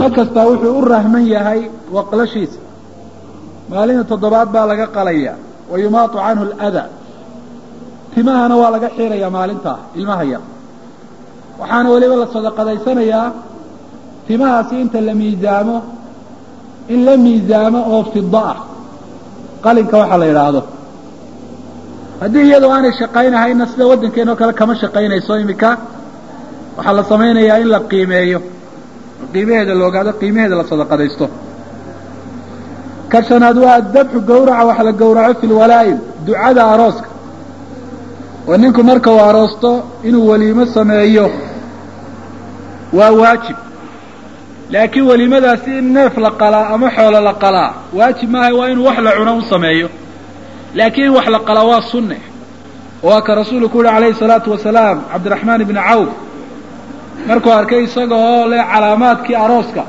ma kastaa wuxuu u rahman yahay waqlashiisa maalinta toddobaad baa laga qalaya wa yumaatu canhu aladaa timahana waa laga xiirayaa maalintaa ilmaha yar waxaana weliba la sadaqadaysanayaa timahaasi inta la miisaamo in la miisaamo oo fida ah qalinka waxaa la yidhaahdo haddii iyadoo aanay shaqaynahayna sida waddankeena oo kale kama shaqaynayso iminka waxaa la samaynayaa in la qiimeeyo qiimaheeda la ogaado qiimaheeda la sadaqadaysto ka shanaad waa dabxu gawraca wax la gawraco fi lwalaa'im ducada arooska oo ninku marka uu aroosto inuu weliimo sameeyo waa waajib laakiin weliimadaasi in neef la qalaa ama xoolo la qalaa waajib maaha waa inuu wax la cuno u sameeyo laakiin in wax la qalaa waa sunne oo waa ka rasuulku uhi calayhi salaatu wasalaam cabdiraxmaan ibni cawf markuu arkay isaga oo leh calaamaadkii arooska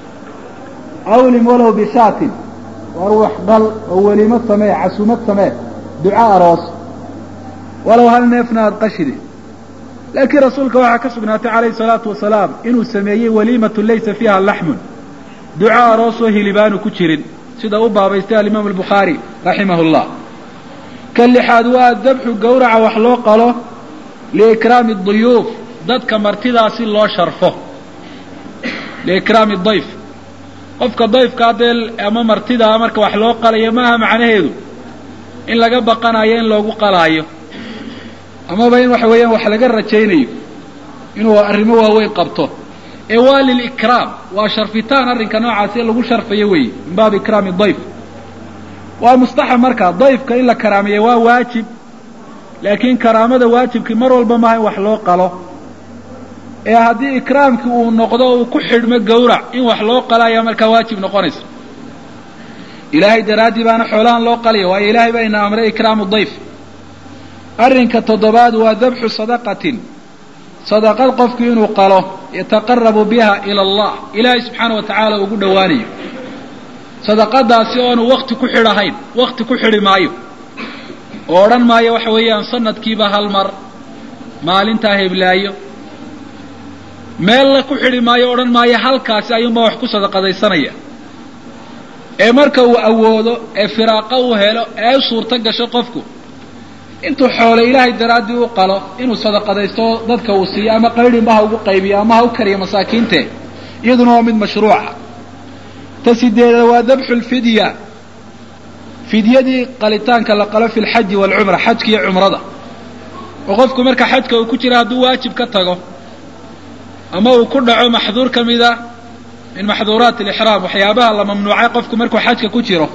awlim walow bishaatin war wax dhal oo weliimo samee casumad samee duco aroos walow hal neefna aada qashide laakiin rasuulka waxaa ka sugnaatay calayhi salaatu wasalaam inuu sameeyey waliimatu laysa fiiha laxmun duco aroosoo hilibaanu ku jirin sida u baabaystay alimaamu albukhaari raximah llah ka lixaad waa dabxu gawraca wax loo qalo liikraami duyuuf dadka martidaasi loo sharfo liikraami dayf qofka dayfkaa dee ama martidaa marka wax loo qalayo maaha macnaheedu in laga baqanayo in loogu qalaayo amaba in waxa weeyaan wax laga rajaynayo inuu arrimo waaweyn qabto ee waa lilikraam waa sharfitaan arrinka noocaasi lagu sharfayo weeye min baabi ikraami dayf waa mustaxab marka dayfka in la karaameeya waa waajib laakiin karaamada waajibkii mar walba maaha in wax loo qalo ee haddii ikraamkii uu noqdo uu ku xidhmo gawrac in wax loo qalo ayaa markaa waajib noqonaysa ilaahay daraaddii baana xoolahan loo qalaya waayo ilaahay baa ina amray ikraamu dayf arrinka toddobaad waa dabxu sadaqatin sadaqad qofku inuu qalo yataqarabu biha ila allah ilaahay subxaana wa tacaala ugu dhowaanayo sadaqadaasi oonu wakti ku xidhahayn wakti ku xidhi maayo oo odhan maayo waxa weeyaan sanadkiiba hal mar maalintaa heblaayo meella ku xidhi maayo odhan maayo halkaasi ayuunbaa wax ku sadaqadaysanaya ee marka uu awoodo ee firaaqo uu helo ee u suurto gasho qofku intuu xoole ilaahay daraaddii u qalo inuu sadaqadaysto dadka uu siiyo ama qaydhinba ha ugu qaybiyo ama ha u kariyo masaakiinte iyaduna waa mid mashruuca ta sideeda waa dabxu lfidya fidyadii qalitaanka la qalo fi lxaji waalcumra xajka iyo cumrada oo qofku marka xajka uu ku jira hadduu waajib ka tago ama uu ku dhaco maxduur ka mida min maxduuraat alixraam waxyaabaha la mamnuucay qofku markuu xajka ku jiro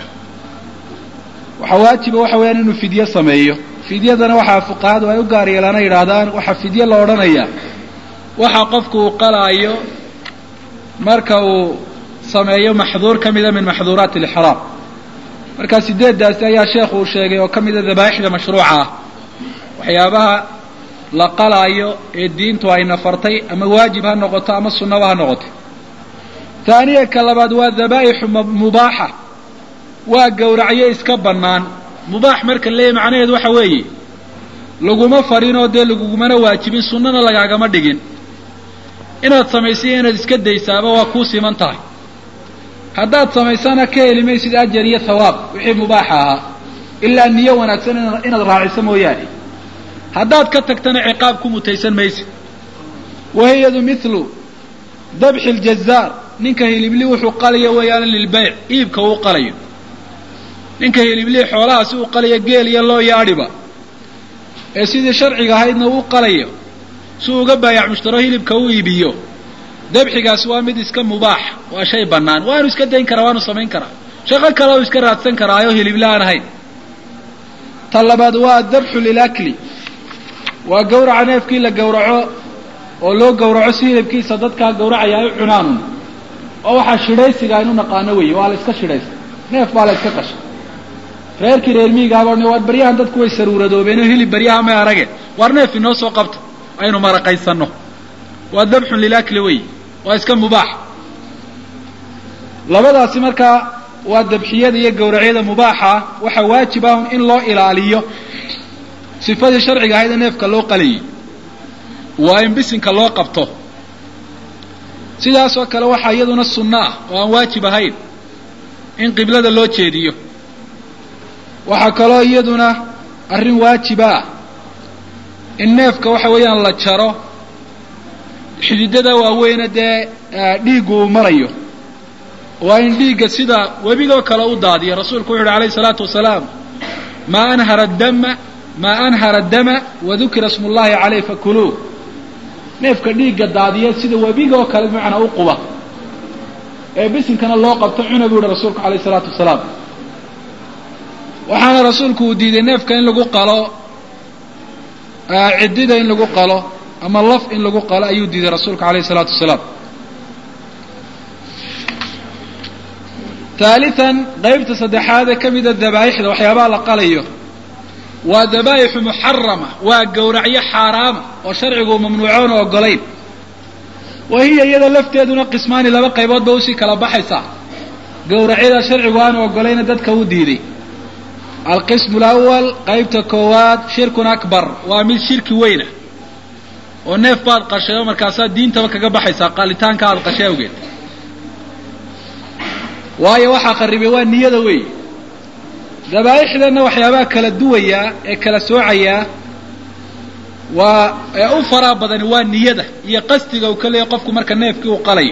waxaa waajiba waxa weeyaan inuu fidyo sameeyo fidyadana waxaa fuqahadu ay u gaar yeelaana yidhaahdaan waxaa fidyo la odhanayaa waxa qofku uu qalaayo marka uu sameeyo maxduur ka mida min maxduuraat alixraam markaa sideeddaasi ayaa sheekhu uu sheegay oo ka mida dabaaixda mashruuca ah waxyaabaha la qalaayo ee diintu ay nafartay ama waajib ha noqoto ama sunnaba ha noqoto taaniya ka labaad waa dabaa'ixu mubaaxa waa gowracyo iska bannaan mubaax marka leeyahy macnaheedu waxa weeye laguma farinoo dee lagugumana waajibin sunnana lagaagama dhigin inaad samaysay inaad iska daysaaba waa kuu siman tahay haddaad samaysana ka heli maysid ajar iyo thawaab wixii mubaaxa ahaa ilaa niyo wanaagsan inaad raaciso mooyaane haddaad ka tagtana ciqaab ku mutaysan maysid wahiyadu mithlu dabxi ljazaar ninka hilibli wuxuu qalayo weeyaan lilbayc iibka uu qalayo ninka hiliblii xoolaha si uu qalayo geel iyo loo yaadhiba ee sidii sharciga ahaydna uu qalayo si uu uga baayac mushtaro hilibka u iibiyo dabxigaasi waa mid iska mubaax waa shay bannaan waanu iska dayn karaa waanu samayn karaa shaqo kale u iska raadsan karaayo hilible aan ahayn ta labaad waa dabxu lilakli waa gawraca neefkii la gawraco oo loo gawraco si hilibkiisa dadkaa gawracaya ay u cunaanun oo waxaa shidhaysiga aynu naqaano weeye waa la iska shidhaysa neef baa la iska qashay reerkii reer miigaaba waar baryahan dadku way saruuradoobeen oo hilib baryaha may arage waar neef inoo soo qabto aynu maraqaysanno waa dabxun lilakli wey waa iska mubaax labadaasi markaa waa dabxiyada iyo gawracyada mubaaxa waxaa waajib ah in loo ilaaliyo sifadii sharciga ahayd ee neefka loo qalayay waa in bisinka loo qabto sidaasoo kale waxaa iyaduna sunno ah oo aan waajib ahayn in qiblada loo jeediyo waxaa kaloo iyaduna arrin waajiba ah in neefka waxa weeyaan la jaro xididada waaweyne dee dhiiggu uu marayo waa in dhiigga sida webigoo kale u daadiyo rasuulku wuxu uhi alayhi salaatu wasalaam maa anhara dama maa anhara dama wadukira smu llahi caleyh fakuluu neefka dhiigga daadiya sida webigoo kale bimacnaa u quba ee bisinkana loo qabto cuna buu yihi rasuulku alayh isalaatu wasalaam waxaana rasuulku uu diiday neefka in lagu qalo ciddida in lagu qalo ama laf in lagu qalo ayuu diiday rasuulku alayh isalaatu wasalaam haalitan qaybta saddexaad ee ka mida dabaa'ixda waxyaabaha la qalayo waa dabaa'ixu muxarama waa gowracyo xaaraama oo sharcigu mamnuucoon oo ogolayn wa hiya iyada lafteeduna qismaani laba qaybood ba usii kala baxaysaa gowracyada sharcigu aanu ogolayna dadka u diiday alqismu alawal qaybta koowaad shirkun akbar waa mid shirki weyna oo neef baad qashay oo markaasaa diintaba kaga baxaysaa qalitaanka aada qashay awgeed waayo waxaa qaribay waa niyada weey dabaa'ixdanna waxyaabaha kala duwayaa ee kala soocayaa waa ee u faraa badani waa niyada iyo qasdiga uu ka leeyahy qofku marka neefkii uu qalayo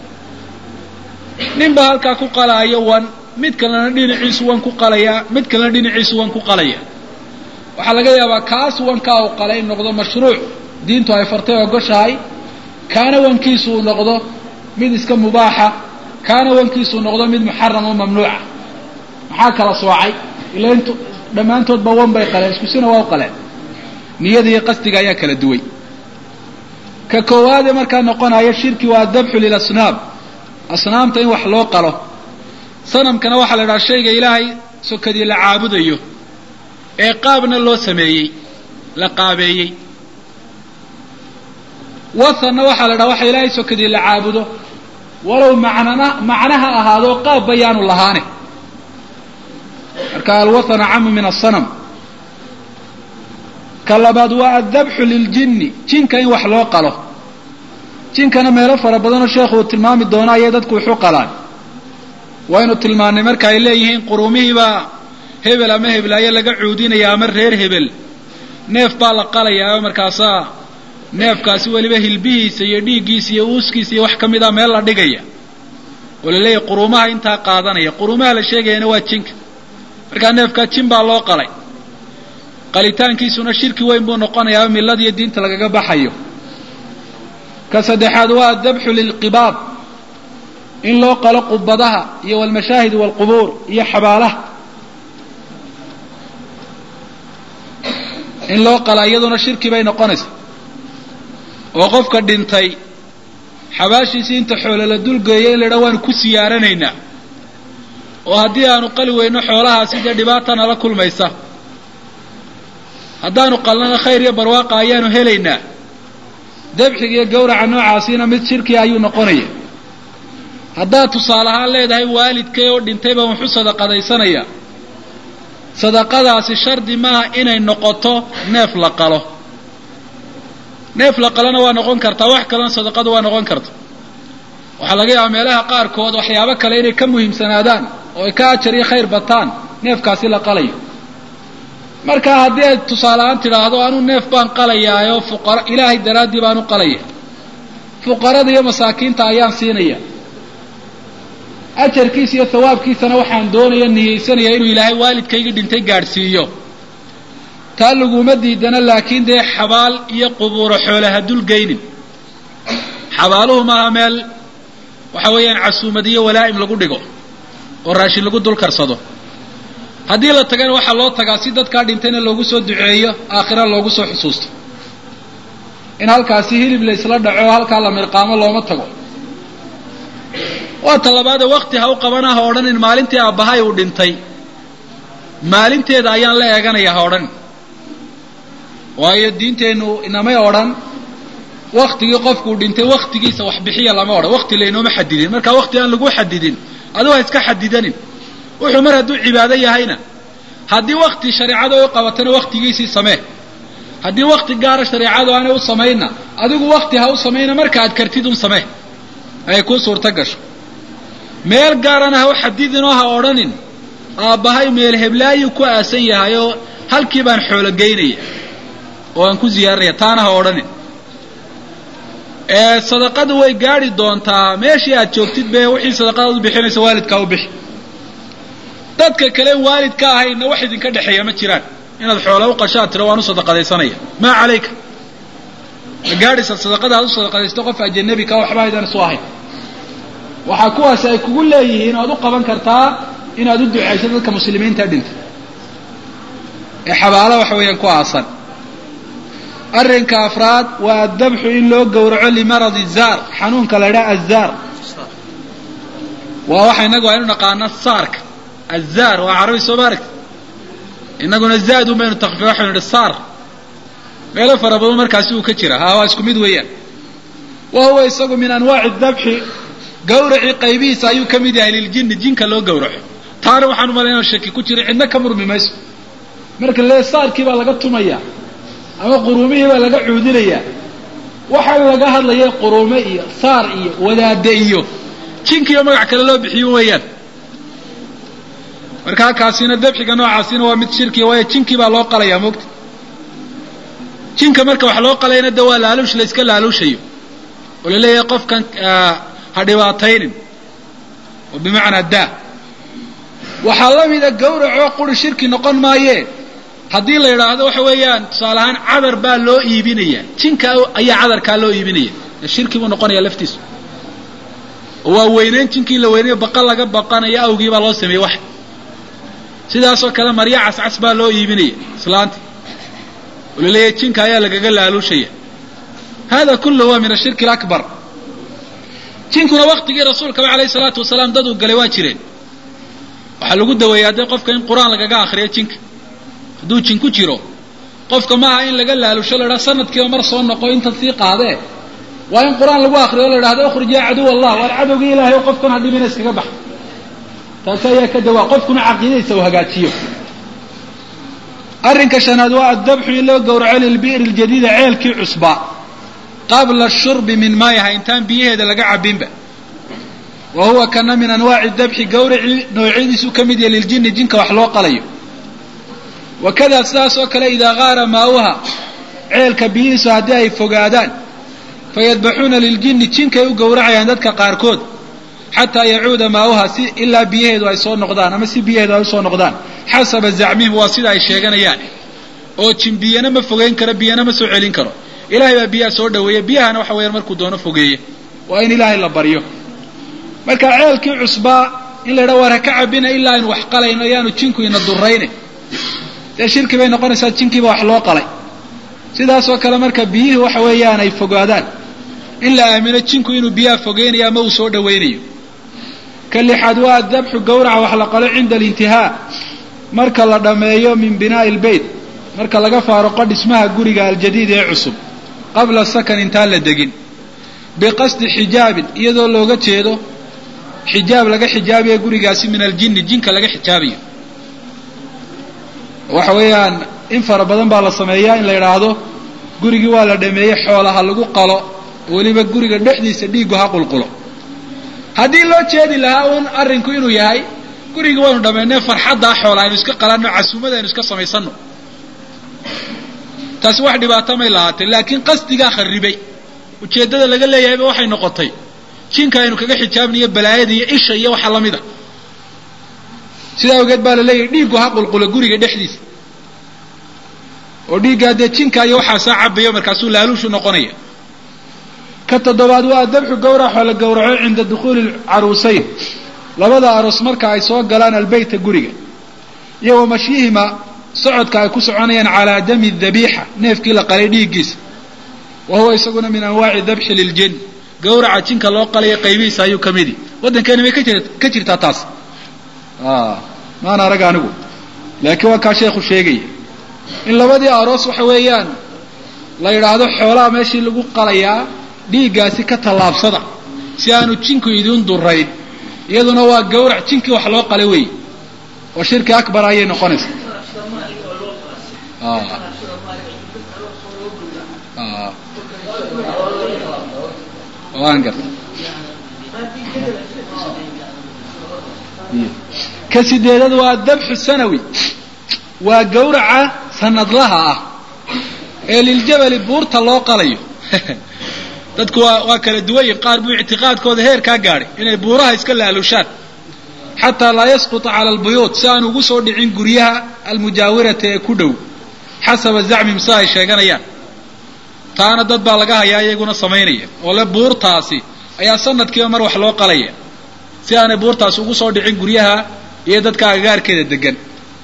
nin baa halkaa ku qalaayo wan mid kalena dhinaciisu wan ku qalayaa mid kalena dhinaciisu wan ku qalaya waxaa laga yaabaa kaas wankaa uu qalay in noqdo mashruuc diintu ay fartay ogoshahay kaana wankiisu uu noqdo mid iska mubaaxa kaana wankiisu noqdo mid muxaram oo mamnuuca maxaa kala soocay ila int dhammaantoodba wan bay qaleen iskusina waa u qaleen niyada iyo qasdiga ayaa kala duway ka koowaadee markaa noqonaya shirki waa adabxu lilasnaam asnaamta in wax loo qalo sanamkana waxaa la idhaha shayga ilaahay sokadii la caabudayo ee qaabna loo sameeyey la qaabeeyey wathanna waxaa la idhaha waxa ilaahay sokadii la caabudo walow macnana macnaha ahaado qaab bayaanu lahaane marka alwathana camu min asanam ka labaad waa addabxu liljinni jinka in wax loo qalo jinkana meelo fara badanoo sheekhu uu tilmaami doono ayay dadku waxu qalaan waynu tilmaannay marka ay leeyihiin quruumihiibaa hebel ama heblaayo laga cuudinaya ama reer hebel neef baa la qalayaa oo markaasaa neefkaasi weliba hilbihiisa iyo dhiiggiisa iyo uuskiisa iyo wax ka mid a meel la dhigaya oo la leeyahy quruumaha intaa qaadanaya quruumaha la sheegayana waa jinka markaa neefkaa jin baa loo qalay qalitaankiisuna shirki weyn buu noqonayaa millada iyo diinta lagaga baxayo ka saddexaad waa adabxu lilqibaab in loo qalo qubadaha iyo walmashaahid walqubuur iyo xabaalaha in loo qala iyaduna shirki bay noqonaysaa oo qofka dhintay xabaashiisii inta xoole la dulgeeyo in la idhaha waanu ku siyaaranaynaa oo haddii aanu qali weyno xoolahaasi dee dhibaata nala kulmaysa haddaanu qalnana khayr iyo barwaaqa ayaanu helaynaa dabxiga iyo gawraca noocaasiina mid shirkiga ayuu noqonaya haddaad tusaale ahaan leedahay waalidkay oo dhintay baan waxu sadaqadaysanaya sadaqadaasi shardi maaha inay noqoto neef la qalo neef la qalona waa noqon kartaa wax kalena sadaqadu waa noqon karta waxaa laga yaabaa meelaha qaarkood waxyaabo kale inay ka muhiimsanaadaan oo ay ka ajar iyo khayr bataan neefkaasi la qalayo marka haddii ay tusaale ahaan tidhaahdo anuu neef baan qalayaayoo fuqara ilaahay daraaddii baan u qalaya fuqarada iyo masaakiinta ayaan siinaya ajarkiisa iyo hawaabkiisana waxaan doonaya niyeysanaya inuu ilaahay waalidkayga dhintay gaadhsiiyo taa laguma diidana laakiin dee xabaal iyo qubuuro xoole ha dulgeynin xabaaluhu maaha meel waxa weeyaan casuumad iyo walaa'im lagu dhigo oo raashin lagu dul karsado haddii la tagana waxaa loo tagaa si dadkaa dhintayna loogu soo duceeyo aakhira loogu soo xusuusto in halkaasi hilib la isla dhaco oo halkaa la mirqaamo looma tago waa ta labaadee wakti ha u qabana ha odhanin maalintii aabbahay uu dhintay maalinteeda ayaan la eeganaya ha odhanin waayo diinteennu inamay odhan waktigii qofkuu dhintay waktigiisa wax bixiya lama odhan wakti laynooma xadidin marka wakti aan lagu xadidin adigu ha iska xadidanin wuxuu mar hadduu cibaado yahayna haddii wakti shareecada u qabatana waktigiisii samee haddii wakti gaara shareecadu aanay u samaynna adigu wakti ha u samayna marka aad kartid un samee ay kuu suurto gasho meel gaarana ha u xadidinoo ha odhanin aabbahay meel heblaayuu ku aasan yahay oo halkii baan xoolo geynaya oo aan ku ziyaarinaya taana ha odhanin sadaqadu way gaadhi doontaa meeshii aad joogtid be wixii sadaqadaad u bixinaysa waalidkaa u bixi dadka kale waalidka ahayna wax idinka dhexeeya ma jiraan inaad xoola u qashaad tiro waan u sadaqadaysanaya maa calayka ma gaadhaysa sadaqada aad u sadaqadaysto qof ajanabi ka waxba aydan isu ahayn waxaa kuwaasi ay kugu leeyihiin oad u qaban kartaa inaad u ducayso dadka muslimiinta dhintay ee xabaalo waxa weeyaan ku aasan arrinka afraad waa adabxu in loo gowraco limaradi zaar xanuunka la idhaha azaar waa waxa inagu aynu naqaana saarka azaar waa carabi soo maaragta inaguna zaad un baynu takfiya waxaynu idhi saar meelo fara badan markaasi uu ka jira ha waa isku mid weeyaan wa huwa isagu min anwaaci dabxi gawracii qaybihiisa ayuu ka mid yahay liljinni jinka loo gowraco taana waxaan umalay inaan shaki ku jira cidna ka murmi mayso marka lee saarkii baa laga tumaya ama quruumihii baa laga cuudinayaa waxaa laga hadlaya quruume iyo saar iyo wadaade iyo jinkiiyo magac kale loo bixiyo weeyaan markaa kaasina dabxiga noocaasina waa mid shirkiya waayo jinkii baa loo qalayaa moogta jinka marka wax loo qalayna de waa laaluush la iska laaluushayo oo la leeyahay qofkan ha dhibaataynin oo bimacnaa daa waxaa la mida gawracoo quri shirki noqon maayee haddii la yidhaahdo waxa weeyaan tusaale ahaan cadar baa loo iibinaya jinka ayaa cadarkaa loo iibinaya shirki buu noqonaya laftiisu oo waa weyneyn jinkii la weynayo baqa laga baqanayo awgii baa loo sameeyey wax sidaasoo kale marya cascas baa loo iibinaya islaanta oo la leeyahay jinka ayaa lagaga laaluushaya hada kulluhu waa min ashirki alakbar jinkuna waktigii rasuulkaba alayhi salaatu wasalaam dad uu galay waa jireen waxaa lagu daweeyaa dee qofka in qur-aan lagaga akriyo jinka hadduu jin ku jiro qofka maaha in laga laalusho la idhaha sanadkiiba mar soo noqo inta sii qaadee waa in qur-aan lagu akriyo o la idhahdo ukhrij yaa caduw allah waar cadowgii ilahay o qofkan ha dhibina iskaga bax taasi ayaa ka dawaa qofkuna caqiidadiisa uu hagaajiyo arrinka shanaad waa addabxu in loo gowraco lilbi'ri ljadiida ceelkii cusbaa qabla shurbi min maayaha intaan biyaheeda laga cabinba wa huwa kana min anwaaci dabxi gawracii noocyadiisu ka mid yahay liljini jinka wax loo qalayo wakada sidaas oo kale idaa gaara maauha ceelka biyihiisu haddii ay fogaadaan fayadbaxuuna liljini jinkay u gowracayaan dadka qaarkood xataa yacuuda maauha si ilaa biyaheedu ay soo noqdaan ama si biyaheedu ay usoo noqdaan xasaba zacmihim waa sida ay sheeganayaan oo jin biyana ma fogeyn karo biyana ma soo celin karo ilahay baa biyaha soo dhaweeya biyahana waxa weeyaan markuu doono fogeeye waa in ilaahay la baryo marka ceelkii cusbaa in la yidhaha waar ha ka cabina ilaa aynu wax qalayno ayaanu jinku ina durayne dee shirki bay noqonaysaa jinkiiba wax loo qalay sidaasoo kale marka biyihii waxa weeyaan ay fogaadaan in la aamino jinku inuu biyaha fogeynayo ama uu soo dhawaynayo ka lixaad waa adabxu gawraca wax la qalo cinda alintihaa marka la dhammeeyo min binaa'i lbeyt marka laga faaruqo dhismaha guriga aljadiid ee cusub qabla sakan intaan la degin biqasdi xijaabin iyadoo looga jeedo xijaab laga xijaabayo gurigaasi min aljinni jinka laga xijaabayo waxa weeyaan in fara badan baa la sameeyaa in la yidhaahdo gurigii waa la dhameeyey xoolaha lagu qalo weliba guriga dhexdiisa dhiiggu ha qulqulo haddii loo jeedi lahaa uun arrinku inuu yahay gurigii waynu dhammaynay farxaddaa xoola aynu iska qalanno casuumada aynu iska samaysanno taasi wax dhibaato may lahaatay laakiin qasdigaa kharribay ujeeddada laga leeyahayba waxay noqotay jinka aynu kaga xijaabnayo balaayada iyo isha iyo waxa la mida sidaa awgeed baa la leeyahay dhiiggu ha qulqulo guriga dhexdiisa oo dhiiggaa dee jinka iyo waxaasaa cabayo markaasuu laaluushu noqonaya ka toddobaad waa dabxu gawrac oo la gowraco cinda dukhuuli caruusayn labada aroos marka ay soo galaan albeyta guriga iyo wa mashyihima socodka ay ku soconayaan calaa dami dabiixa neefkii la qalay dhiiggiisa wa huwa isaguna min anwaaci dabxi liljin gawraca jinka loo qalaya qaybihiisa ayuu ka midi waddankeena may ka jirtaa taas maan arag anigu laakiin waa kaa sheekhu sheegaya in labadii aroos waxa weeyaan la yidhaahdo xoolaha meeshii lagu qalayaa dhiiggaasi ka tallaabsada si aanu jinku idiin durayn iyaduna waa gawrac jinkii wax loo qalay wey oo shirki akbar ayay noqonaysaa waan garta ka sideedad waa dabxu sanawi waa gawraca sanadlaha ah ee liljabali buurta loo qalayo dadku waa waa kala duwan yihin qaar buu ictiqaadkooda heer kaa gaadhay inay buuraha iska laalushaan xataa laa yasquta cala albuyuut si aan ugu soo dhicin guryaha almujaawirata ee ku dhow xasaba zacmim sida ay sheeganayaan taana dad baa laga hayaa iyaguna samaynaya oo le buurtaasi ayaa sanadkiiba mar wax loo qalaya si aanay buurtaasi ugu soo dhicin guryaha iyo dadka agagaarkeeda degan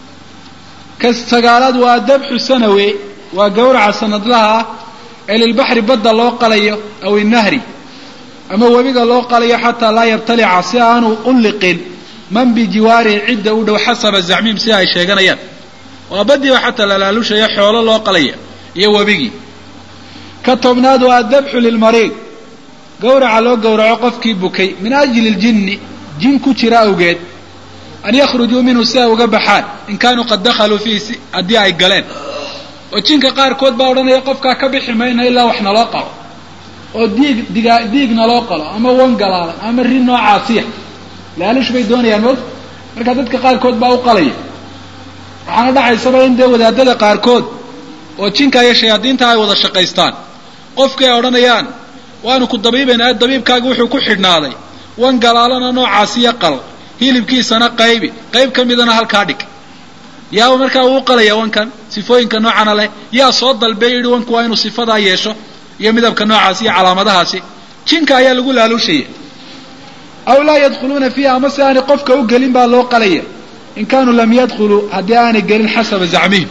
ka sagaalaad waa dabxu sanawe waa gawraca sanadlaha ah ee lilbaxri badda loo qalayo aw innahri ama webiga loo qalayo xataa laa yabtalica si aanu u liqin man bijiwaarihi cidda u dhow xasaba zacmiim sida ay sheeganayaan waa baddiiba xataa lalaalushayo xoolo loo qalaya iyo webigii ka tobnaad waa dabxu lilmariid gawraca loo gowraco qofkii bukay min ajli ljinni jin ku jira awgeed an yakhrujuu minhu si ay uga baxaan in kaanuu qad dakhaluu fiihi haddii ay galeen oo jinka qaarkood baa odhanaya qofkaa ka bixi mayna ilaa wax naloo qalo oo diig digaa diig naloo qalo ama wan galaalan ama rin noocaasiya laalish bay doonayaan moogta marka dadka qaarkood baa u qalaya waxaana dhacaysaba in dee wadaadada qaarkood oo jinka iyo shayaadiinta ay wada shaqaystaan qofkii ay odhanayaan waanu ku dabiibaynaa dabiibkaagi wuxuu ku xidhnaaday wan galaalana noocaasiya qal hilibkiisana qaybi qayb ka midana halkaa dhig yaaba markaa uu qalaya wankan sifooyinka noocana leh yaa soo dalbay yidhi wanku waa inuu sifadaa yeesho iyo midabka noocaasi iyo calaamadahaasi jinka ayaa lagu laaluushaya aw laa yadkhuluuna fiiha ama si aanay qofka u gelin baa loo qalaya in kaanuu lam yadkhuluu haddii aanay gelin xasaba zacmihim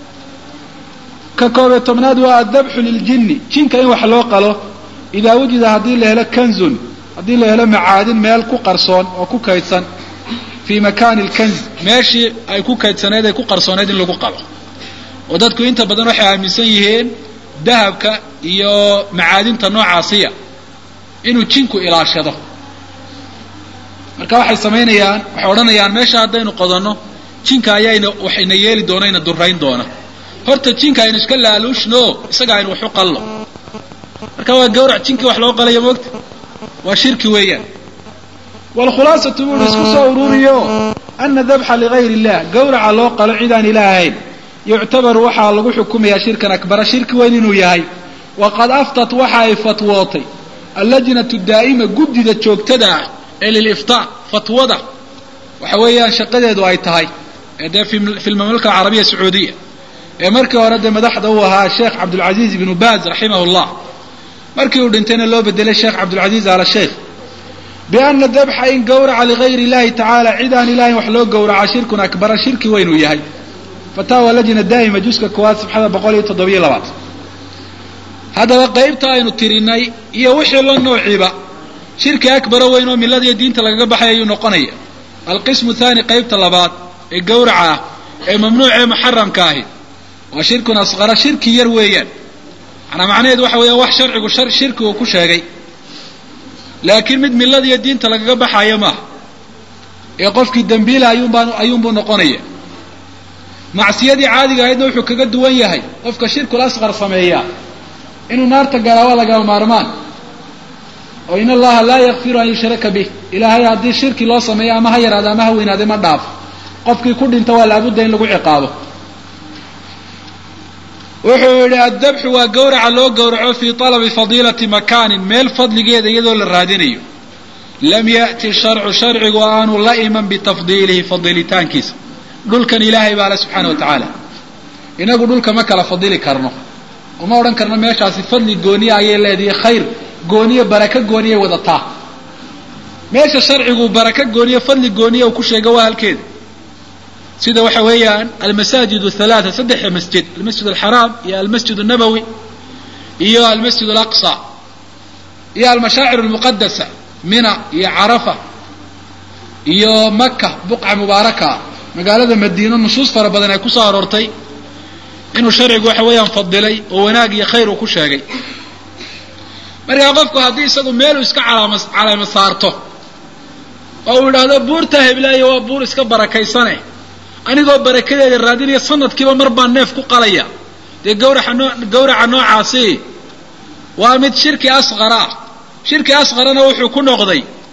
ka koobiyo tobnaad waa addabxu liljinni jinka in wax loo qalo idaa wujida haddii la helo kanzun haddii la helo macaadin meel ku qarsoon oo ku kaydsan fii makaani lkanz meeshii ay ku kaydsaneed ay ku qarsooneyd in lagu qalo oo dadku inta badan waxay aaminsan yihiin dahabka iyo macaadinta noocaasiya inuu jinku ilaashado marka waxay samaynayaan waxay odhanayaan meesha haddaynu qodanno jinka ayayna waxayna yeeli doona ina durayn doona horta jinka aynu iska laaluushno isaga aynu wax u qallo marka waa gawrac jinkii wax loo qalaya moogta waa shirki weeyaan wlkhulaasatu buu hi isku soo ururiyo ana dabxa ligayr illah gawraca loo qalo cid aan ilaah ahayn yuctabaru waxaa lagu xukumayaa shirkan akbara shirki weyn inuu yahay waqad aftat waxa ay fatwootay allajnatu daa'ima guddida joogtada ah ee liliftaa fatwada waxa weeyaan shaqadeedu ay tahay ee dee fi lmamlaka alcarabiya sacuudiya ee markii hore dee madaxda uu ahaa sheekh cabdulcaziiz ibnu baaz raximah llah markii uu dhintayna loo bedelay sheekh cabdulcaziiz ala sheikh biana dabxa in gawraca ligayr illahi tacaala cid aan ilahayn wax loo gowraca shirkun akbara shirki weynuu yahay fataawa lajna daa'ima juska koowaad sabxada boqol iyo toddobiyo labaad haddaba qaybta aynu tirinay iyo wixii la noociiba shirki akbara weyn oo miladiiyo diinta lagaga baxay ayuu noqonaya alqismu thaani qaybta labaad ee gawraca ah ee mamnuucee muxaramka ahi waa shirkun asqara shirki yar weeyaan manaa macnaheedu waxa weeya wax sharcigu shirki uu ku sheegay laakiin mid miladiiyo diinta lagaga baxayo maaha ee qofkii dembiila ayuunbaa ayuunbuu noqonaya macsiyadii caadiga ahaydna wuxuu kaga duwan yahay qofka shirkul asqar sameeyaa inuu naarta galaa waa lagama maarmaan oo in allaha laa yakfiru an yushraka bih ilaahay haddii shirki loo sameeyo ama ha yaraado ama ha weynaade ma dhaafo qofkii ku dhinta waa laabudda in lagu ciqaabo wuxuu yidhi addabxu waa gawraca loo gowraco fii talabi fadiilati makaanin meel fadligeeda iyadoo la raadinayo lam ya'ti sharcu sharcigu aanu la iman bitafdiilihi fadiilitaankiisa dhulkan ilaahay baa le subxaana wa tacaala inagu dhulka ma kala fadili karno uma odhan karno meeshaasi fadli gooniya ayay leedahay khayr gooniye baraka gooniyay wadataa meesha sharcigu baraka gooniye fadli gooniya uu ku sheega waa halkeeda sida waxa weeyaan almasaajid halaaa saddexa masjid almasjid alxaraam iyo almasjid الnabowi iyo almasjid alaqsa iyo almashaacir almuqadasa mina iyo carafa iyo maka buqca mubaaraka magaalada madiino nusuus fara badan ay kusoo aroortay inuu sharcigu waxa weeyaan fadilay oo wanaag iyo khayr uu ku sheegay markaa qofku haddii isagu meeluu iska calaama calaamo saarto oo uu yidhaahdo buurta heblaayo waa buur iska barakaysane anigoo barakadeeda raadinaya sanadkiiba mar baan neef ku qalaya dee gawraca noo gawraca noocaasi waa mid shirki asqara ah shirki asqarana wuxuu ku noqday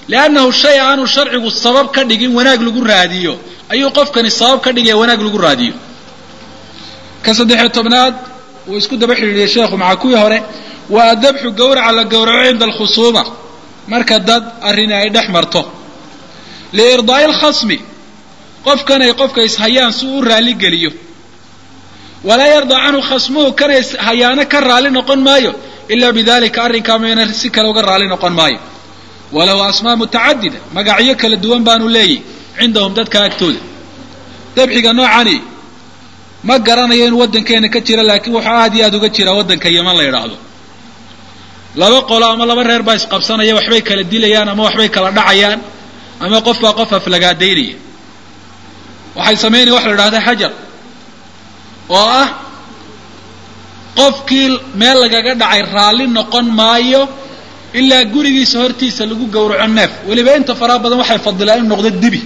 liannahu shay aanu sharcigu sabab ka dhigin wanaag lagu raadiyo ayuu qofkani sabab ka dhigaya wanaag lagu raadiyo ka saddexiyo tobnaad uu isku daba xidhiidhiyay sheekhu maca kuwii hore waa dabxu gawraca la gowraco cinda alkhusuuma marka dad arrini ay dhex marto liirdaa'i alkhasmi qofkan ay qofka ishayaan si uu u raalli geliyo walaa yardaa canhu khasmuhu kana ishayaano ka raalli noqon maayo ilaa bidalika arrinkaa mayna si kale uga raalli noqon maayo walahu asmaa mutacadida magacyo kala duwan baanu leeyahy cindahum dadka agtooda dabxiga noocani ma garanayo inuu waddankeena ka jira laakiin wuxuu aad iyo aada uga jiraa waddanka yeman la yidhaahdo laba qolo ama laba reer baa isqabsanaya waxbay kala dilayaan ama waxbay kala dhacayaan ama qof baa qof aflagaadaynaya waxay samaynaya waxa la idhahda xajar oo ah qofkii meel lagaga dhacay raalli noqon maayo ilaa gurigiisa hortiisa lagu gowraco neef weliba inta faraha badan waxay fadilaan inu noqdo dibi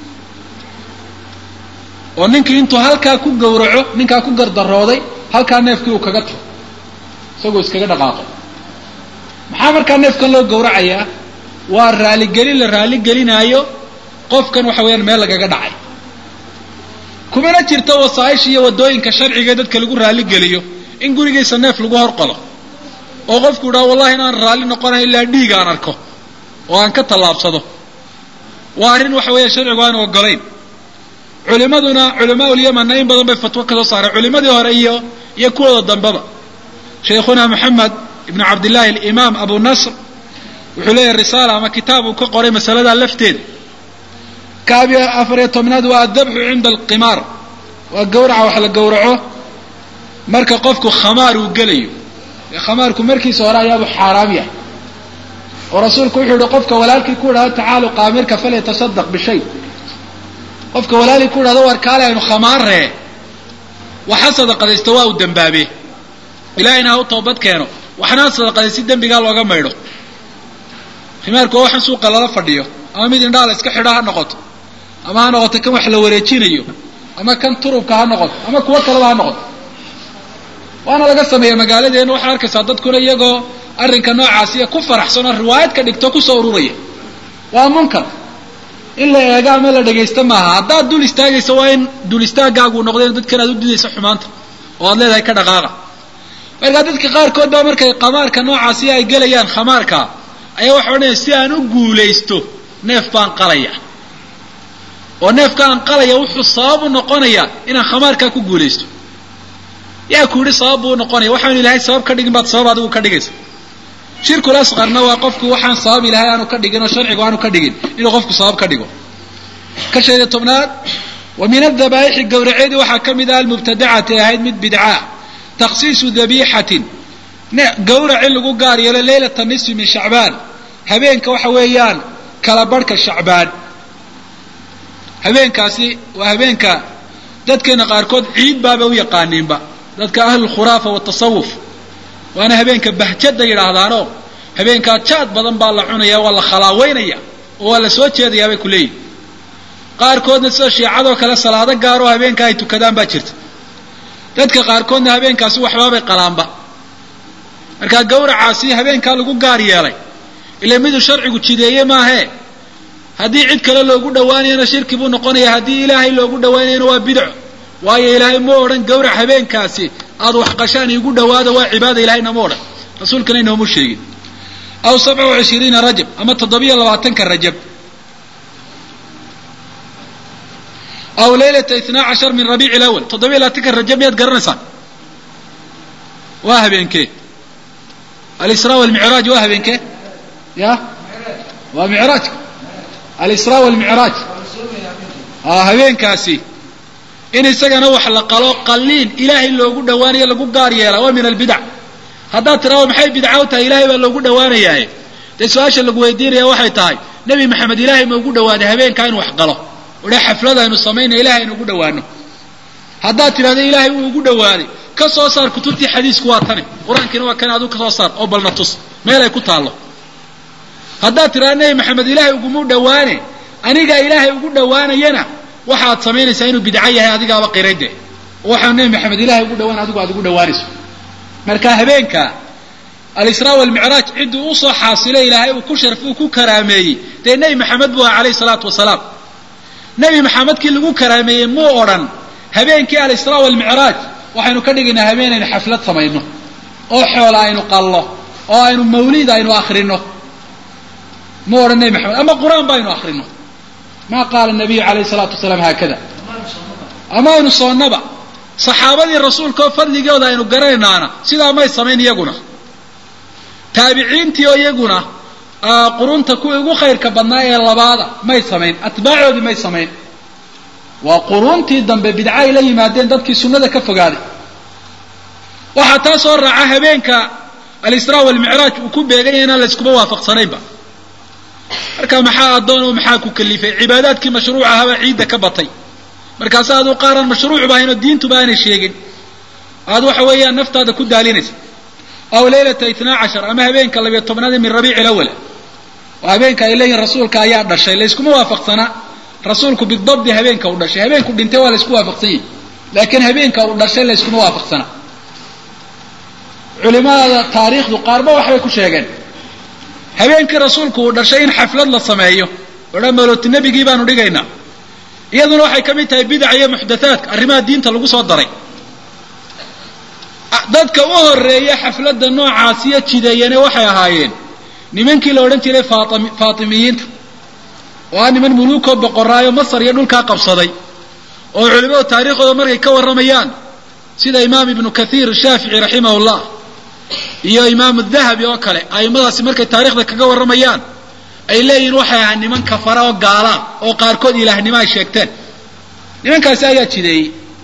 oo ninkii intuu halkaa ku gowraco ninkaa ku gardarooday halkaa neefkii uu kaga tago isagoo iskaga dhaqaaqo maxaa markaa neefkan loo gowracayaa waa raaligelin la raaligelinaayo qofkan waxa weeyaan meel lagaga dhacay kumana jirto wasaaisha iyo waddooyinka sharciga dadka lagu raaligeliyo in gurigiisa neef lagu horqalo oo qofku idhaha wallahi inaan raalli noqonayo ilaa dhiig aan arko oo aan ka tallaabsado waa arrin waxa weeya sharcigu aanu ogolayn culimaduna culamaa ulyamanna in badan bay fatwo ka soo saareen culimadii hore iyo iyo kuwooda dambeba sheikhuna moxamed ibnu cabdillahi alimaam abu nasr wuxuu leeyahay risaala ama kitaab uu ka qoray masaladaa lafteeda kaabi afar iyo tobnaad waa adabxu cinda alqimaar waa gawraca wax la gowraco marka qofku khamaar uu gelayo ee khamaarku markiisa hore ayaabuu xaaraam yahay oo rasuulku wuxuu yihi qofka walaalkii ku idhahdo tacaalu qaamirka falyatasadaq bishay qofka walaalkii ku idhahdo war kaale aynu khamaarree waxa sadaqadaysta waa uu dambaabe ilaahayna ha u toobad keeno waxna ha sadaqaday si dembigaa looga maydho khimaarku waa waxan suuqa lala fadhiyo ama mid indhaala iska xidho ha noqoto ama ha noqoto kan wax la wareejinayo ama kan turubka ha noqoto ama kuwo kaleba ha noqoto waana laga sameeya magaaladeena waxaad arkaysaa dadkuna iyagoo arrinka noocaasiya ku faraxsan oo riwaayad ka dhigto kusoo ururaya waa munkar in la eego ama la dhagaysto maaha haddaad dul istaagaysa waa in dul istaagaagu noqdeen dadkan aad u didaysa xumaanta oo aad leedahay ka dhaqaaqa markaa dadka qaarkood baa markay qamaarka noocaasi ay gelayaan khamaarka ayaa waxa odhanaya si aan u guulaysto neef baan qalaya oo neefka aan qalaya wuxuu sabab u noqonayaa inaan khamaarkaa ku guulaysto yaa ku yidhi sabab buu unoqonaya waxaanu ilahay sabab ka dhigin baad sabab adigu ka dhigaysa shirkul asqarna waa qofku waxaan sabab ilahay aanu ka dhigin oo sharcigu aanu ka dhigin inuu qofku sabab ka dhigo ka sheeda tobnaad wa min adabaaixi gawraceedii waxaa ka mid ah almubtadacati ahayd mid bidcaa takhsiisu dabiixatin gawrac in lagu gaar yeelo leylata nisfi min shacbaan habeenka waxa weeyaan kala barhka shacbaan habeenkaasi waa habeenka dadkeena qaarkood ciid baaba u yaqaaniinba dadka ahlulkhuraafa watasawuf waana habeenka bahjada yidhaahdaanoo habeenkaa jaad badan baa la cunaya waa la khalaaweynaya oo waa la soo jeedayaa bay ku leeyihin qaarkoodna sida shiicadoo kale salaado gaar oo habeenka ay tukadaan baa jirta dadka qaarkoodna habeenkaasi waxbaabay qalaanba markaa gawracaasi habeenkaa lagu gaar yeelay ila miduu sharcigu jideeye maahee haddii cid kale loogu dhawaanayana shirki buu noqonaya haddii ilaahay loogu dhawaanayana waa bidco waayo ilaahay ma odhan gawrac habeenkaasi aad wax qashaan iigu dhawaado waa cibaada ilahayna ma odhan rasuulkana inoomu sheegin aw sabca wa cishiriina rajab ama toddobiyo labaatanka rajab aw leylata itnaa cashar min rabiici ilawal toddobiyo labaatanka rajab miyaad garanaysaan waa habeenkee alisraa walmicraaj waa habeenkee ya waa micraajka alisraa walmicraaj habeenkaasi in isagana wax la qalo qalliin ilaahay loogu dhawaanayo lagu gaar yeelaa waa min albidac haddaad tiraado maxay bidca u tahay ilahay baa loogu dhawaanayaaye dee su-aasha lagu weydiinaya waxay tahay nebi maxamed ilaahay ma ugu dhawaaday habeenkaa inu wax qalo odha xaflad aynu samaynay ilahay aynu ugu dhawaano haddaad tidhahdo ilaahay wuu ugu dhawaaday ka soo saar kutubtii xadiisku waa tani qur-aankiina waa kan aduu ka soo saar oo balna tus meel ay ku taallo haddaad tidhahdo nebi maxamed ilaahay ugumu dhawaane anigaa ilaahay ugu dhawaanayana waxaad samaynaysaa inuu bidco yahay adigaaba qirayde oo waxaa nebi maxamed ilahay ugu dhawaan adigu aad ugu dhawaanayso marka habeenka alisraa walmicraaj cidduu usoo xaasilay ilaahay uu ku sharf uu ku karaameeyey dee nebi maxamed buu aha calayhi salaatu wasalaam nebi maxamedkii lagu karaameeyey muu odhan habeenkii alisraa walmicraaj waxaynu ka dhigaynaa habeenaynu xaflad samayno oo xoola aynu qallo oo aynu mawlid aynu akrino mu odhan nebi maxamed ama qur-aan ba aynu akrino ma qaala nabiyu calayhi salaatu wasalaam haakada ama aynu soonnaba saxaabadii rasuulka oo fadligooda aynu garanaynaana sidaa may samayn iyaguna taabiciintii oo iyaguna qurunta kuwii ugu khayrka badnaa ee labaada may samayn atbaacoodii may samayn waa quruntii dambe bidca ay la yimaadeen dadkii sunnada ka fogaaday waxaa taa soo raaca habeenka alisraa walmicraaj uu ku beeganya inaan layskuma waafaqsanaynba marka maxaa addoon oo maxaa ku kalifay cibaadaadkii mashruuc ahaabaa ciidda ka batay markaase aduu qaaraan mashruucba ahayn oo diintuba aanay sheegin aad waxa weeyaan naftaada ku daalinaysa aw leylata itnaa cashar ama habeenka labiyo tobnaad min rabiici lawal oo habeenka ay leeyihin rasuulka ayaa dhashay layskuma waafaqsanaa rasuulku bidabdi habeenka uu dhashay habeenku dhintay waa laysku waafaqsan yahi laakiin habeenka uu dhashay layskuma waafaqsana culimada taariikhdu qaarba waxbay ku sheegeen habeenkii rasuulku uu dhashay in xaflad la sameeyo odhan malooti nebigii baanu dhigaynaa iyaduna waxay ka mid tahay bidaca iyo muxdathaadka arrimaha diinta lagu soo daray dadka u horeeya xafladda noocaasiyo jideeyane waxay ahaayeen nimankii la odhan jiray faatimiyiinta oo ah niman muluukoo boqoraayo masar iyo dhulkaa qabsaday oo culimadu taariikhdooda markay ka warramayaan sida imaam ibnu kathiir shaafici raximahullah iyo imaamu dahabi oo kale a'immadaasi markay taarikhda kaga warramayaan ay leeyihiin waxay ahaa niman kafara oo gaalaa oo qaarkood ilaahnimo ay sheegteen nimankaasi ayaa jideeyey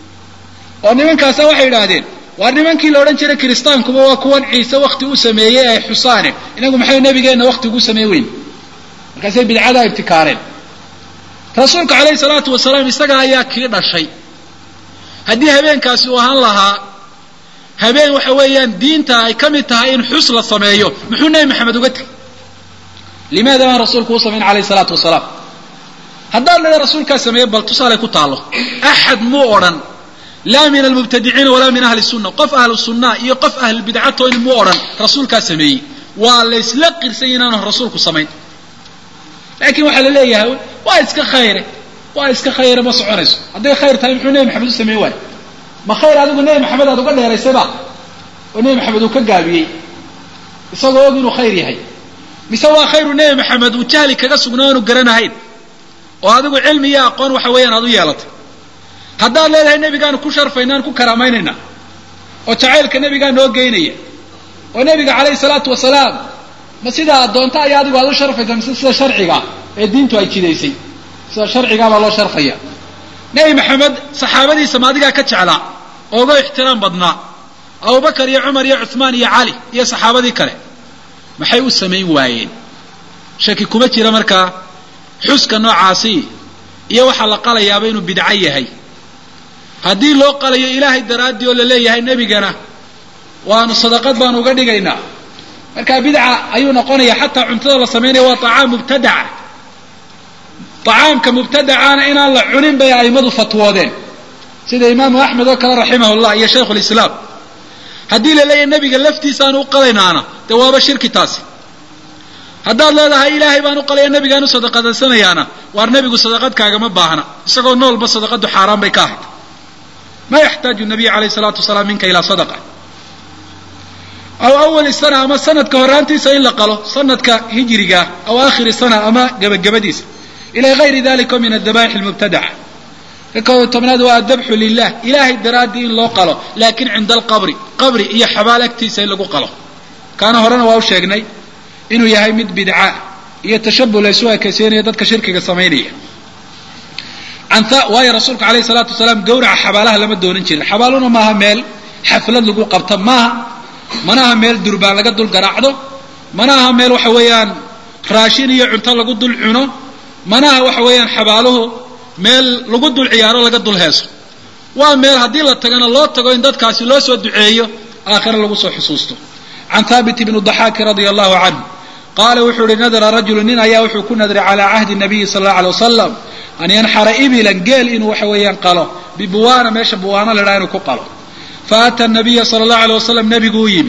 oo nimankaasa waxay idhaahdeen waa nimankii la odhan jiray kiristaankuba waa kuwan ciise wakti u sameeyey ay xusaane inagu maxay nabigeenna wakti ugu samey weyn markaasay bidcadaa ibtikaareen rasuulka calayhi salaatu wasalaam isaga ayaa kii dhashay haddii habeenkaasi uu ahaan lahaa habeen waxa weeyaan diinta ay ka mid tahay in xus la sameeyo muxuu nebi maxamed uga tegay limaada baan rasuulku u samayn calayhi salaatu wasalaam haddaad leeda rasuulkaa sameeye bal tusaale ku taallo axad muu odhan laa min almubtadiciina walaa min ahli sunna qof ahlu sunna iyo qof ahlu bidcatooni muu odhan rasuulkaa sameeyey waa laysla qirsay inaanu rasuulku samayn laakiin waxaa la leeyahay waa iska khayre waa iska khayre ma soconayso hadday khayr tahay muxuu nebi maxamed u sameyn waayo ma khayr adigu nebi maxamed aad uga dheeraysayba oo nebi maxamed uu ka gaabiyey isagoo og inuu khayr yahay mise waa khayru nebi maxamed uu jahli kaga sugnaa aanu garanahayn oo adigu cilmi iyo aqoon waxa weeyaan aad u yeelatay haddaad leedahay nebigaanu ku sharfaynaan ku karaamaynayna oo jacaylka nebigaa noo geynaya oo nebiga calayhi salaatu wasalaam ma sidaa addoonta ayaa adigu aad u sharfaysa mise sida sharciga ee diintu ay jidaysay sida sharcigaabaa loo sharfaya nebi maxamed saxaabadiisa ma adigaa ka jeclaa oo uga ixtiraam badnaa abubakar iyo cumar iyo cuثmaan iyo cali iyo saxaabadii kale maxay u samayn waayeen shaki kuma jira markaa xuska noocaasi iyo waxaa la qalayaaba inuu bidco yahay haddii loo qalayo ilaahay daraaddii oo la leeyahay nebigana waanu sadaqad baanu uga dhigaynaa marka bidca ayuu noqonaya xataa cuntada la samaynaya waa طacaam mubtadaca طacaamka mubtadacaana inaan la cunin bay a'immadu fatwoodeen sida imaamu axmed oo kale raximah llah iyo shaykhu lislaam haddii la leeyahay nebiga laftiisaan u qalaynaana dee waaba shirki taasi haddaad leedahay ilaahay baan u qalaya nebigaan u sadaqadaysanayaana waar nebigu sadaqadkaagama baahna isagoo noolba sadaqadu xaaraan bay ka ahayd ma yaxtaaju nabiy alayh salaatu wasalaam minka ilaa sadaqa aw awali sana ama sanadka horaantiisa in la qalo sanadka hijriga aw aakhiri sana ama gebagabadiisa ila gayri dalika min adabaix lmubtadaca ka koob tobnaad waa adabxu lilah ilahay daraaddii in loo qalo laakin cinda alqabri qabri iyo xabaal agtiisa in lagu qalo kaana horena waa u sheegnay inuu yahay mid bidca iyo tashabuh laysu ekaysiinaya dadka shirkiga samaynaya waayo rasuulka alayh salaatu wasalaam gawraca xabaalaha lama doonan jirin xabaaluna maaha meel xaflad lagu qabta maaha mana aha meel durbaan laga dul garaacdo mana aha meel waxa weeyaan raashin iyo cunto lagu dul cuno mana aha waxa weeyaan xabaaluhu meel lagu dul ciyaaro laga dul heeso waa meel haddii la tagana loo tago in dadkaasi loo soo duceeyo aakhira lagu soo xusuusto can haabit ibni daxaaki radia allahu canhu qaala wuxuu ihi nadara rajulu nin ayaa wuxuu ku nadray calaa cahdi nabiyi sala allau alay wasalam an yanxara ibilan geel inuu waxa weeyaan qalo bibuwaana meesha buwaana la dhaha inuu ku qalo faata nabiya sala allahu alay wasalam nebigu u yimi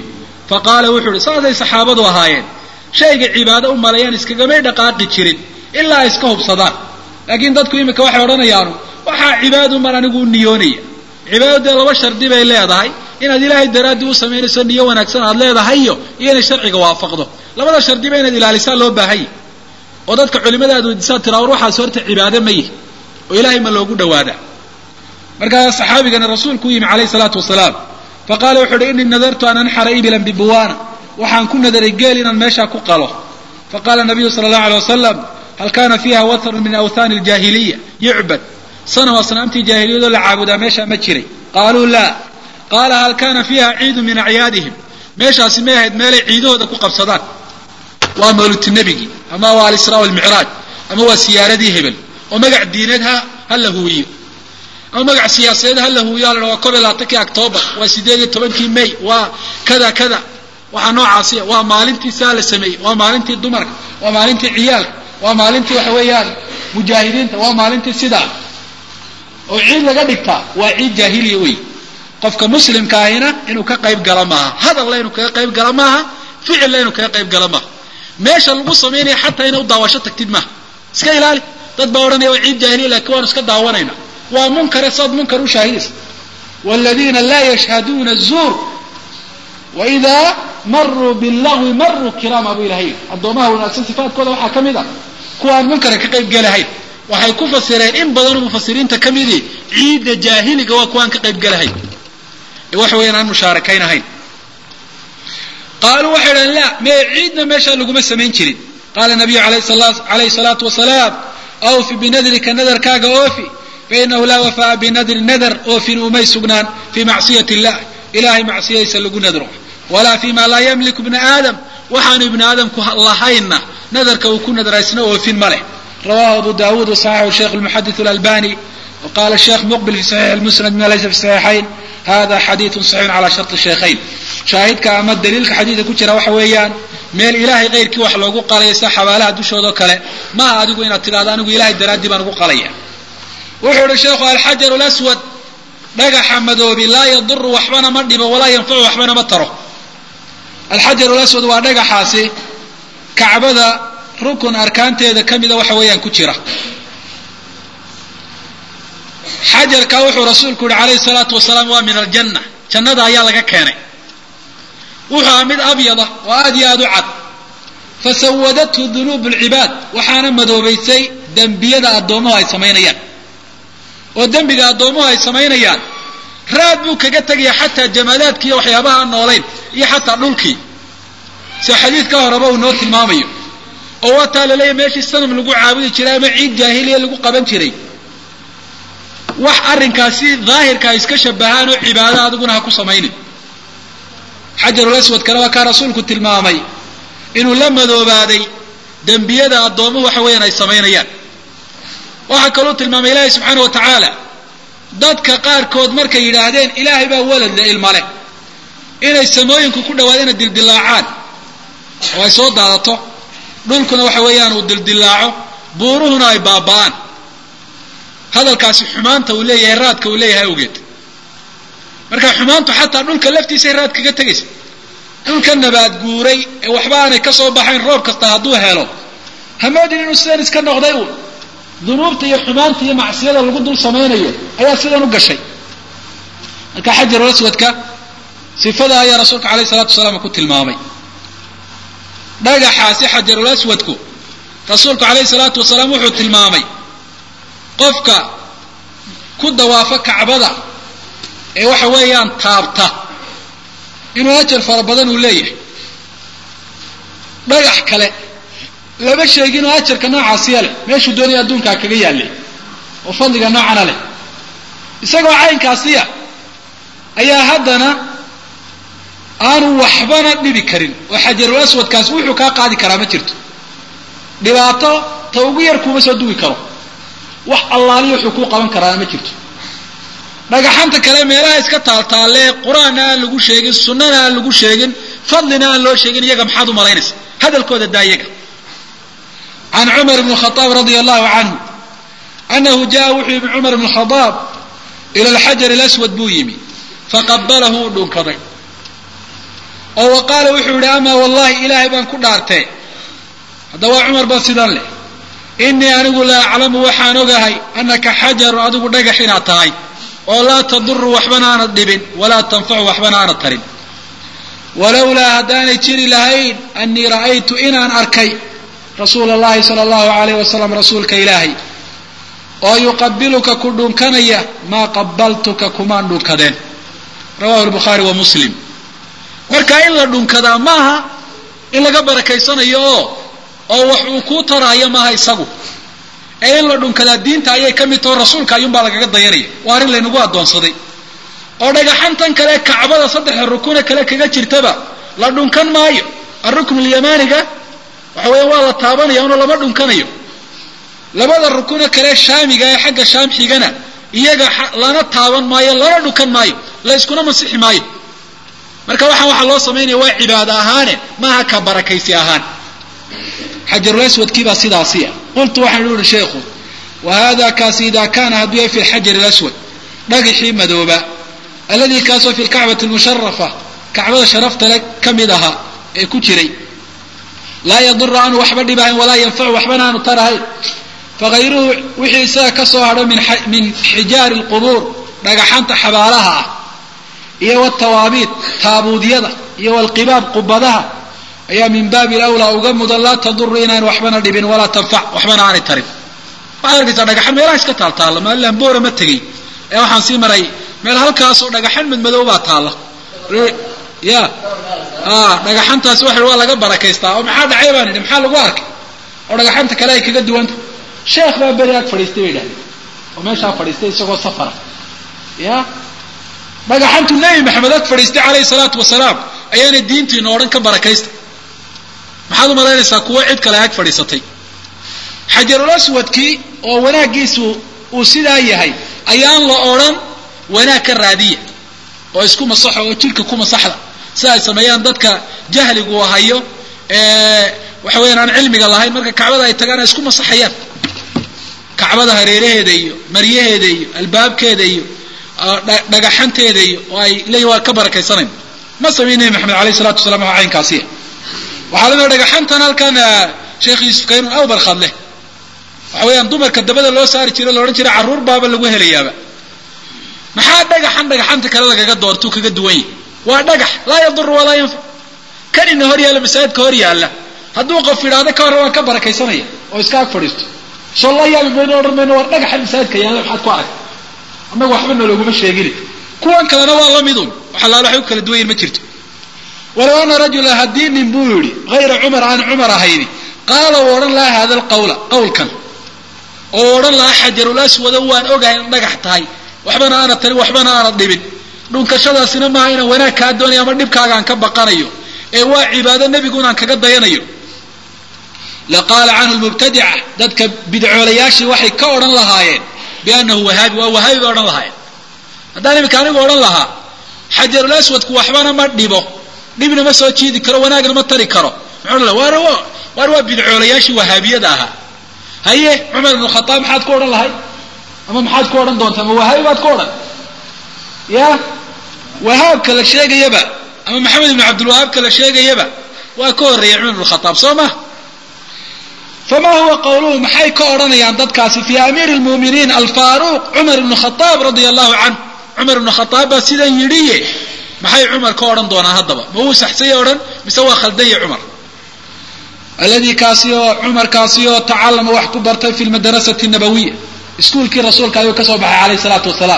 faqaala wuxuu uhi saasay saxaabadu ahaayeen shayga cibaado u maleeyaan iskagamay dhaqaaqi jirin ilaa ay iska hubsadaan laakiin dadku imika waxay odhanayaanu waxaa cibaadu mar anigu u niyoonaya cibaadadu dee laba shardi bay leedahay inaad ilaahay daraaddii u samaynayso niyo wanaagsan aad leedahayo iyo inay sharciga waafaqdo labada shardiba inaad ilaalisaa loo baahanya oo dadka culimada aad weydiisaa tiraa war waxaas horta cibaado ma yihi oo ilaahay ma loogu dhawaadaa markaa saxaabigana rasuulku u yimi calayhi salaatu wasalaam faqaala wuxu uhi innii nadartu an anxara ibilan bibuwaana waxaan ku nadaray geel inaan meeshaa ku qalo faqala nabiyu sala allahu alay wasalam hal kana fiiha wathrun min awthaani aljaahiliya yucbad sanam asnaamtii jaahiliyadoo la caabudaa meeshaa ma jiray qaaluu laa qaala hal kana fiiha ciidu min acyaadihim meeshaasi may ahayd meelay ciidahooda ku qabsadaan waa mawlidti nebigii ama waa alisraa walmicraaj ama waa siyaaradii hebel oo magac diineed ha ha la huwiyo ama magac siyaasadeed ha la huwiyo hala waa kob iyo labaatankii octoobar waa sideed iyo tobankii may waa kada kada waxaa noocaasiya waa maalintii saa la sameeyey waa maalintii dumarka waa maalintii ciyaalka waa maalintii waxa weeyaan mujaahidiinta waa maalintii sidaa oo ciid laga dhigtaa waa ciid jaahiliya wey qofka muslimka ahina inuu ka qayb gala maaha hadalla inuu kaga qayb gala maaha ficilla inuu kaga qayb gala maaha meesha lagu samaynaya xataa inay u daawasho tagtid maaha iska ilaali dad baa odhanaya waa ciid jaahiliya lakin waanu iska daawanayna waa munkare saad munkar u shaahidaysa wladiina laa yashhaduuna zuur waidaa maruu bilahwi maruu kiraama buu ilahay addoomaha wanaagsan sifaadkooda waxaa ka mid a kuwaan munkara ka qayb gelahayn waxay ku fasireen in badanoo mufasiriinta ka midii ciidda jaahiliga waa kuwaan ka qayb gelahayn ee waxa weeyaan aan mushaarakayn ahayn qaaluu waxay dhahen la mee ciidna meeshaa laguma samayn jirin qaala nabiyu alayhi salaatu wasalaam awfi binadrika nadarkaaga oofi fainahu laa wafaa binadri nadar oofin umay sugnaan fii macsiyati illah ilahay macsiyadiisa lagu nadro walaa fi ma laa yamliku ibna aadam waxaanu ibni aadamku lahaynna nadarka uu ku nadraysna oofin ma leh rawahu abu dawud wasaxaxu sheikh lmuxadith اlalbani waqala sheikh muqbil fi saxiix musnad ma laysa fi saxiixayn hada xadiidu saxiixun cala sharti shaykhayn shaahidka ama daliilka xadiidka ku jira waxa weeyaan meel ilahay kayrkii wax loogu qalaysa xabaalaha dushoodao kale maaha adigu inaad tidhahdo anigu ilahay daraaddii baan ugu qalaya wuxuu ihi sheekhu alxajaru laswad dhagaxa madoobi laa yaduru waxbana ma dhibo walaa yanfacu waxbana ma taro alxajaru laswad waa dhagaxaasi kacbada rukun arkaanteeda ka mida waxa weeyaan ku jira xajarka wuxuu rasuulku yihi calayhi salaatu wasalaam waa min aljanna jannada ayaa laga keenay wuxuu aha mid abyada oo aad iyo aad u cad fasawadathu dunuubu lcibaad waxaana madoobaysay dembiyada addoomuhu ay samaynayaan oo dembiga addoomuhu ay samaynayaan raad buu kaga tegaya xataa jamaalaadkii iyo waxyaabaha aan noolayn iyo xataa dhulkii sida xadiidka horeba uu noo tilmaamayo oo waataa laleeyahy meeshii sanam lagu caabudi jiray ama ciid jaahiliya lagu qaban jiray wax arrinkaasi daahirka ay iska shabahaan oo cibaado adiguna ha ku samaynin xajarul aswadkana waa kaa rasuulku tilmaamay inuu la madoobaaday dembiyada addoomuhu waxa weeyaan ay samaynayaan waxaa kaluu tilmaamay ilaahay subxaana wa tacaala dadka qaarkood markay yidhaahdeen ilaahay baa waladle ilmale inay samooyinku ku dhawaadeen inay dildilaacaan oo ay soo daadato dhulkuna waxa weeyaan uu dildilaaco buuruhuna ay baaba'aan hadalkaasi xumaanta uu leeyahay raadka uu leeyahay awgeed marka xumaantu xataa dhulka laftiisay raad kaga tegaysa dhulka nabaad guuray ee waxba aanay ka soo baxayn roob kasta hadduu helo hamoodin inuu sidan iska noqday uun dunuubta iyo xumaanta iyo macsiyada lagu dul samaynayo ayaa sidan u gashay marka xajarul aswadka sifada ayaa rasuulka alayh salatu wasalaam ku tilmaamay dhagaxaasi xajarul aswadku rasuulku alayhi salaatu wasalaam wuxuu tilmaamay qofka ku dawaafa kacbada ee waxa weeyaan taabta inuu ajar fara badan uu leeyahay dhagax kale lama sheeginoo ajarka noocaasiya leh meeshuu doonaya adduunkaa kaga yaallay oo fadliga noocana leh isagoo caynkaasiya ayaa haddana aanu waxbana dhibi karin oo xajarul aswadkaasi wuxuu kaa qaadi karaa ma jirto dhibaato ta ugu yar kuuma soo dugi karo wax allaaliyo wuxuu kuu qaban karaana ma jirto dhagaxanta kale meelaha iska taaltaalee qur-aanna aan lagu sheegin sunnana aan lagu sheegin fadlina aan loo sheegin iyaga maxaad u malaynaysa hadalkooda daa iyaga can cumar bn khaaab radia allahu canhu anahu jaa wuxuu yimi cumar bn khadaab ila alxajar alaswad buu yimi faqabalahu uu dhunkaday oo wa qaala wuxuu yihi amaa wallahi ilaahay baan ku dhaartee hadda waa cumar ba sidan leh inii anigu la aclamu waxaan ogahay anaka xajarun adigu dhagax inaad tahay oo laa taduru waxbana aanad dhibin walaa tanfacu waxbana aanad tarin walowlaa haddaanay jiri lahayn anii ra'aytu inaan arkay rasuula allahi sala allahu alayh wasalam rasuulka ilaahay oo yuqabiluka ku dhunkanaya maa qabaltuka kumaan dhunkadeen rawahu lbukhaari wa muslim marka in la dhunkadaa maaha in laga barakaysanayo oo oo wax uu kuu taraayo maaha isagu ee in la dhunkadaa diinta ayay ka mid taho rasuulka ayuunbaa lagaga dayanaya waa arrin laynagu addoonsaday oo dhagaxantan kale kacbada saddexa rukune kale kaga jirtaba la dhunkan maayo aruknu lyamaaniga waxa weya waa la taabanaya una lama dhunkanayo labada rukune kale shaamiga ee xagga shaam xigana iyaga lana taaban maayo lana dhunkan maayo la yskuna masixi maayo marka waxaan waxaa loo samaynaya waa cibaado ahaane maaha ka barakaysi ahaan xajarulaswadkiibaa sidaasi ah qultu waxaan uhi sheikhu wa hada kaasi ida kaana hadduu yahay fi lxajari laswad dhagixii madooba alladii kaasoo fi lkacbati lmusharafa kacbada sharafta le ka mid ahaa ee ku jiray laa yaduru aanu waxba dhibahayn walaa yanfacu waxbana aanu tarahayn fagayruhu wixii isaga ka soo hadho min xijaari lqubuur dhagaxanta xabaalaha ah iyo wtawaabiid taabuudyada iyo wlqibaab qubadaha ayaa min baabi lawlaa uga mudan laa taduru inaan waxbana dhibin walaa tanfac waxbana aanay tarin waxaad arkaysaa dhagaxan meelaha iska taaltaalla maalilan boora ma tegey ee waxaan sii maray meel halkaasoo dhagaxan madmadow baa taalla ya dhagaxantaasi waxa waa laga barakaystaa oo maxaa dhacay baan idhi maxaa lagu arkay oo dhagaxanta kale ay kaga duwanta sheekh baa beri ag fadhiistay bay dhahdeen oo meeshaa fadhiistay isagoo safara ya dhagaxantu nebi maxamed ag fadhiistay calayhi salaatu wasalaam ayaana diintiina o dhan ka barakaysta maxaad u malaynaysaa kuwo cid kale ag fadhiisatay xajarul aswadkii oo wanaaggiisu uu sidaa yahay ayaan la odhan wanaag ka raadiya oo isku masaxo oo jidhka ku masaxda sida ay sameeyaan dadka jahligu hayo waxa weyaan aan cilmiga lahayn marka kacbada ay tagaan ay isku masaxayaan kacbada hareeraheeda iyo maryaheeda iyo albaabkeeda iyo dhagaxanteeda iyo oo ay leeyihin waa ka barakaysanayn ma samayn nebi maxamed alayh salatu wasalaam waa caynkaasiya waxaa lamida dhagaxantan halkan sheekh yuusuf kaynun awbarkhad leh waxa weeyaan dumarka dabada loo saari jiro la odhan jira carruur baaba lagu helayaaba maxaa dhagaxan dhagaxanta kale lagaga doortuu kaga duwan yahy waa dhagax laa yaduru walaa yanfac kan ina hor yaalla masaajidka hor yaalla hadduu qof yidhaahdo ka hore waan ka barakaysanaya oo iska ag fadhiisto soo la yaabi mayno odhan mayno war dhagaxan masaajidka yaalla maxaad ku aragta annaga waxba nalooguma sheegin kuwan kalena waa la midun waxa laala waxay u kala duwan yihin ma jirto walow ana rajula haddii nin buu yidhi hayra cumar aan cumar ahayni qaala uu odhan lahaa hada alqawla qawlkan oo odhan lahaa xajarul aswado waan ogahay in dhagax tahay waxbana aanad tarin waxbana aanad dhibin dhunkashadaasina maaha inaan wanaag kaa doonayo ama dhibkaaga aan ka baqanayo ee waa cibaado nebigu inaan kaga dayanayo laqaala canhu lmubtadica dadka bidcoolayaashii waxay ka odhan lahaayeen biannahu wahaabi waa wahaabi bay odhan lahaayeen haddaan iminka anigu odhan lahaa xajarul aswadku waxbana ma dhibo dhibna ma soo jiidi karo wanaagna ma tari karo muxuu odhan laha waar waar waa bidcoolayaashii wahaabiyada ahaa haye cumar ibnu khataab maxaad ku odhan lahay ama maxaad ku odhan doontaa ma wahaabi baad ku odhan ya wahaabka la sheegayaba ama maxamed ibnu cabdilwahaabka la sheegayaba waa ka horreeyay cumar ibnu khataab soo ma fama huwa qawluhu maxay ka odhanayaan dadkaasi fi amiiri lmu'miniin alfaaruq cumar ibnu khataab radia allahu canh cumar ibnu khataab baa sidan yidhiye maxay cumar ka odhan doonaan haddaba ma wuu saxsanya odhan mise waa khaldanya cumar alladii kaasi oo cumar kaasi oo tacallama wax ku bartay fi lmadarasati nabawiya iskuulkii rasuulka ayuu ka soo baxay calayhi salaatu wasalaam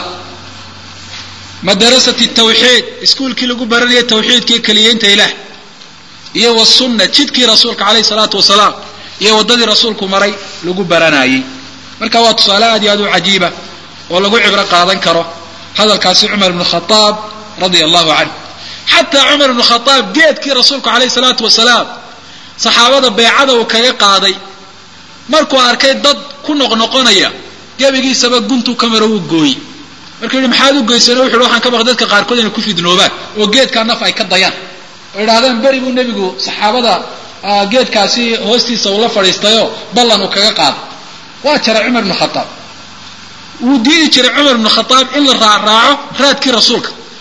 madarasati tawxiid iskuulkii lagu baranayay tawxiidkii keliyeynta ilaah iyo wasunna jidkii rasuulka calayhi salaatu wasalaam iyo waddadii rasuulku maray lagu baranayey marka waa tusaale aad iyo aad u cajiiba oo lagu cibro qaadan karo hadalkaasi cumar ibnu khataab radia allahu canh xataa cumar ibnu khataab geedkii rasuulku calayhi salaatu wasalaam saxaabada beecada uu kaga qaaday markuu arkay dad ku noqnoqonaya gebigiisaba guntuu ka maro uu gooyey markuu yihi maxaad u goyseen wuxu waxaan ka baqay dadka qaarkood inay ku fidnoobaan oo geedkaa naf ay ka dayaan oo idhahdaan beri buu nebigu saxaabada geedkaasi hoostiisa uu la fadhiistayoo ballan uu kaga qaaday waa jaray cumar ibnu khataab wuu diidi jiray cumar ibnu khataab in la raaraaco raadkii rasuulka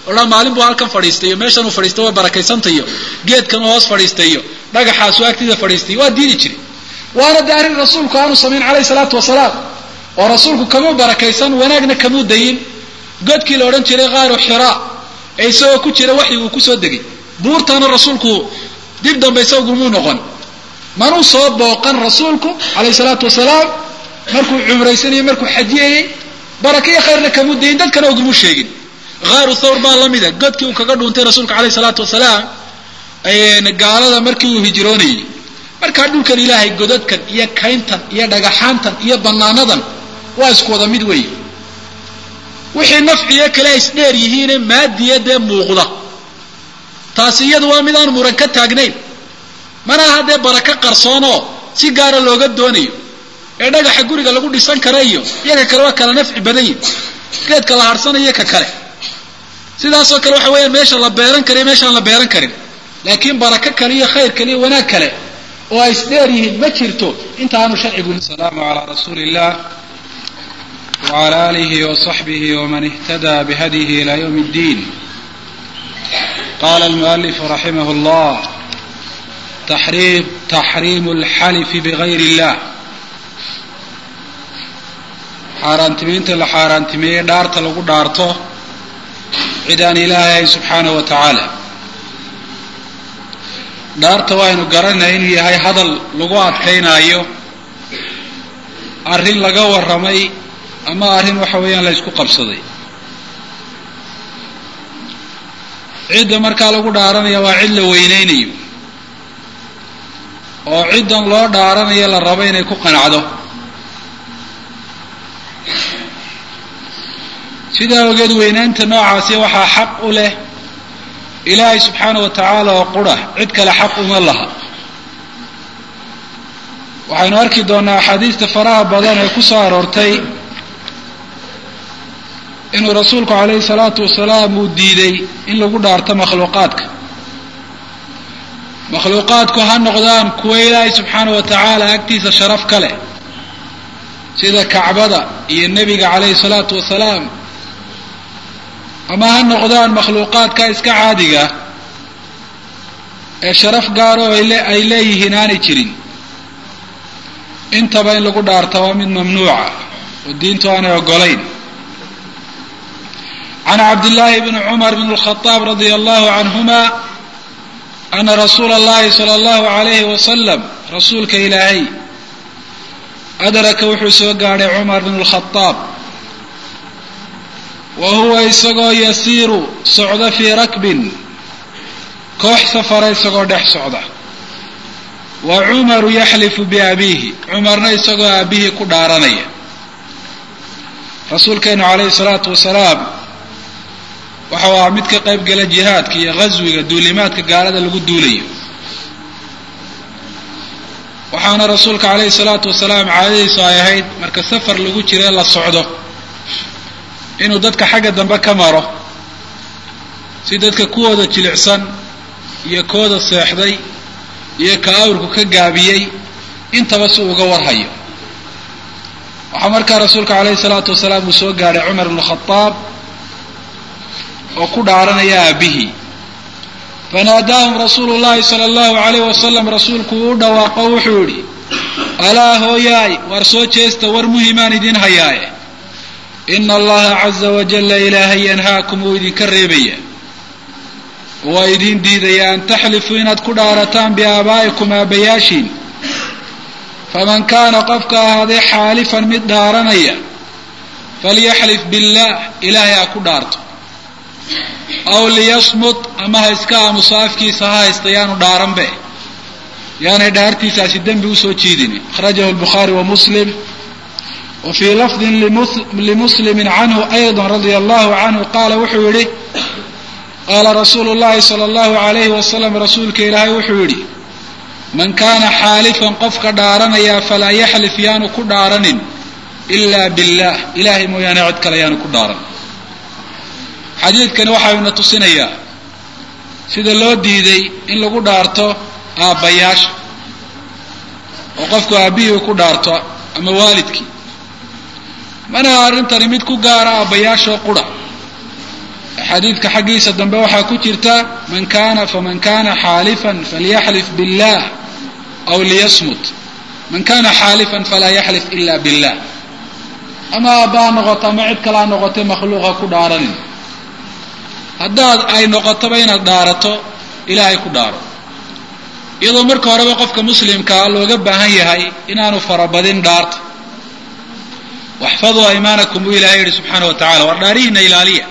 odhan maalin buu halkan fadhiistay iyo meeshan uu fadhiistay waa barakaysantay iyo geedkan uu hoos fadhiistay iyo dhagaxaasu agtida fadhiistay waa diidi jiray waana de arrin rasuulku aanu samayn calayhi salaatu wasalaam oo rasuulku kamuu barakaysan wanaagna kamuu dayin godkii la odhan jiray qaaru xiraa ee isagoo ku jira waxyi uu kusoo degay buurtana rasuulku dib dambe isagumuu noqon manuu soo booqan rasuulku calayhi salaatu wasalaam markuu cumraysanayey markuu xajiyayey baraka iyo khayrna kamuu dayin dadkana ugumuu sheegin haaru thawr baa la mida godkii uu kaga dhuuntay rasuulka calayhi salaatu wasalaam gaalada markii uu hijroonayey markaa dhulkan ilaahay godadkan iyo kayntan iyo dhagaxaantan iyo banaanadan waa isku wada mid weeye wixii nafciyo kale ay isdheer yihiine maadiya dee muuqda taasi iyadu waa mid aan muran ka taagnayn mana aha dee barako qarsoonoo si gaara looga doonayo ee dhagaxa guriga lagu dhisan kara iyo iyaga kale waa kala nafci badan yihin geedka la harhsanayo ka kale sidaasoo kale waxa weeyaan meesha la beeran kara iyo meeshaan la beeran karin laakiin barako kale iyo khayr kale iyo wanaag kale oo ay isdheer yihiin ma jirto inta aanu sharcigu asalaamu calaa rasuuli illah wcala alihi wصaxbihi wman ihtada bihadyihi ila ywm اddin qala almualifu raximah اllah taxriimu اlxalifi bgayr اllah xaaraantimiinta la xaaraantimeeyey dhaarta lagu dhaarto cid aan ilaahay ahayn subxaanaه wa tacaala dhaarta waaynu garanay inuu yahay hadal lagu adkaynaayo arrin laga warramay ama arrin waxa weeyaan la ysku qabsaday cidda markaa lagu dhaaranaya waa cid la weyneynayo oo ciddan loo dhaaranayo la rabo inay ku qanacdo sidaa ogeed weynaynta noocaasi waxaa xaq u leh ilaahay subxaana wa tacaala oo qura cid kale xaq uma laha waxaynu arki doonaa axaadiista faraha badan ee ku soo aroortay inuu rasuulku calayhi salaatu wasalaam uu diiday in lagu dhaarto makhluuqaadka makhluuqaadku ha noqdaan kuwa ilaahay subxaana wa tacaala agtiisa sharaf ka leh sida kacbada iyo nebiga calayhi salaatu wasalaam ama ha noqdaan makhluuqaadka iska caadiga ee sharaf gaaro ay leeyihiin aanay jirin intaba in lagu dhaarta waa mid mamnuuca oo diintu aanay ogolayn can cabdillaahi bni cumar bn اlkhadaab radia allahu canhuma ana rasuula اllahi sala allahu alayhi wasalam rasuulka ilaahay adraka wuxuu soo gaadhay cumar bn اlkhadaab wa huwa isagoo yasiiru socda fii rakbin koox safara isagoo dhex socda wa cumaru yaxlifu biabiihi cumarna isagoo aabihii ku dhaaranaya rasuulkeenu calayhi salaatu wasalaam waxau ahaa mid ka qayb gala jihaadka iyo ghaswiga duulimaadka gaalada lagu duulayo waxaana rasuulka calayhi salaatu wasalaam caadadiisu ay ahayd marka safar lagu jira la socdo inuu dadka xagga dambe ka maro si dadka kuwooda jilicsan iyo kooda seexday iyo ka awrku ka gaabiyey intaba si uga warhayo waxaa markaa rasuulka calayhi salaatu wasalaam uu soo gaadhay cumar bnu khadaab oo ku dhaaranaya aabihii fanaadaahum rasuulu llahi sala allahu alayh wasalam rasuulku uu u dhawaaqo wuxuu yidhi alaa hooyaay war soo jeesta war muhimaan idin hayaaye ina allaha caza wajalla ilaahay yanhaakum wuu idinka reebaya waa idin diidaya an taxlifuu inaad ku dhaarataan biaabaa'ikum aabbayaashiin faman kaana qofka ahaaday xaalifan mid dhaaranaya falyaxlif billaah ilaahay ha ku dhaarto aw liyasmut ama ha iska aamuso afkiisa ha haysta yaanu dhaaranbe yaanay dhaartiisaasi dembi usoo jiidin akhrajahu lbukhaari wa muslim wa fii lafdin limuslimin canhu ayضa radia allahu canhu qaala wuxuu yihi qaala rasuulu llahi sala allahu alayhi wasalam rasuulka ilaahay wuxuu yidhi man kaana xaalifan qofka dhaaranaya falaa yaxlif yaanu ku dhaaranin ilaa billah ilahay mooyaane cid kale yaanu ku dhaaran xadiidkani waxayuna tusinayaa sida loo diiday in lagu dhaarto aabbayaasha oo qofku aabbihii ku dhaarto ama waalidkii manaha arrintani mid ku gaara aabbayaashoo qura xadiidka xaggiisa dambe waxaa ku jirta man kana faman kana xaalifan falyaxlif billah aw liyasmut man kana xaalifan falaa yaxlif ila billah ama aabba ha noqoto ama cid kale ha noqotay makhluuqa ku dhaaranin haddaad ay noqotoba inaad dhaarato ilaahay ku dhaaro iyadoo marka horeba qofka muslimkaa looga baahan yahay inaanu farabadin dhaarta waxfaduu aymaanakum buu ilahay yihi subxaana wa tacala war dhaarihiina ilaaliya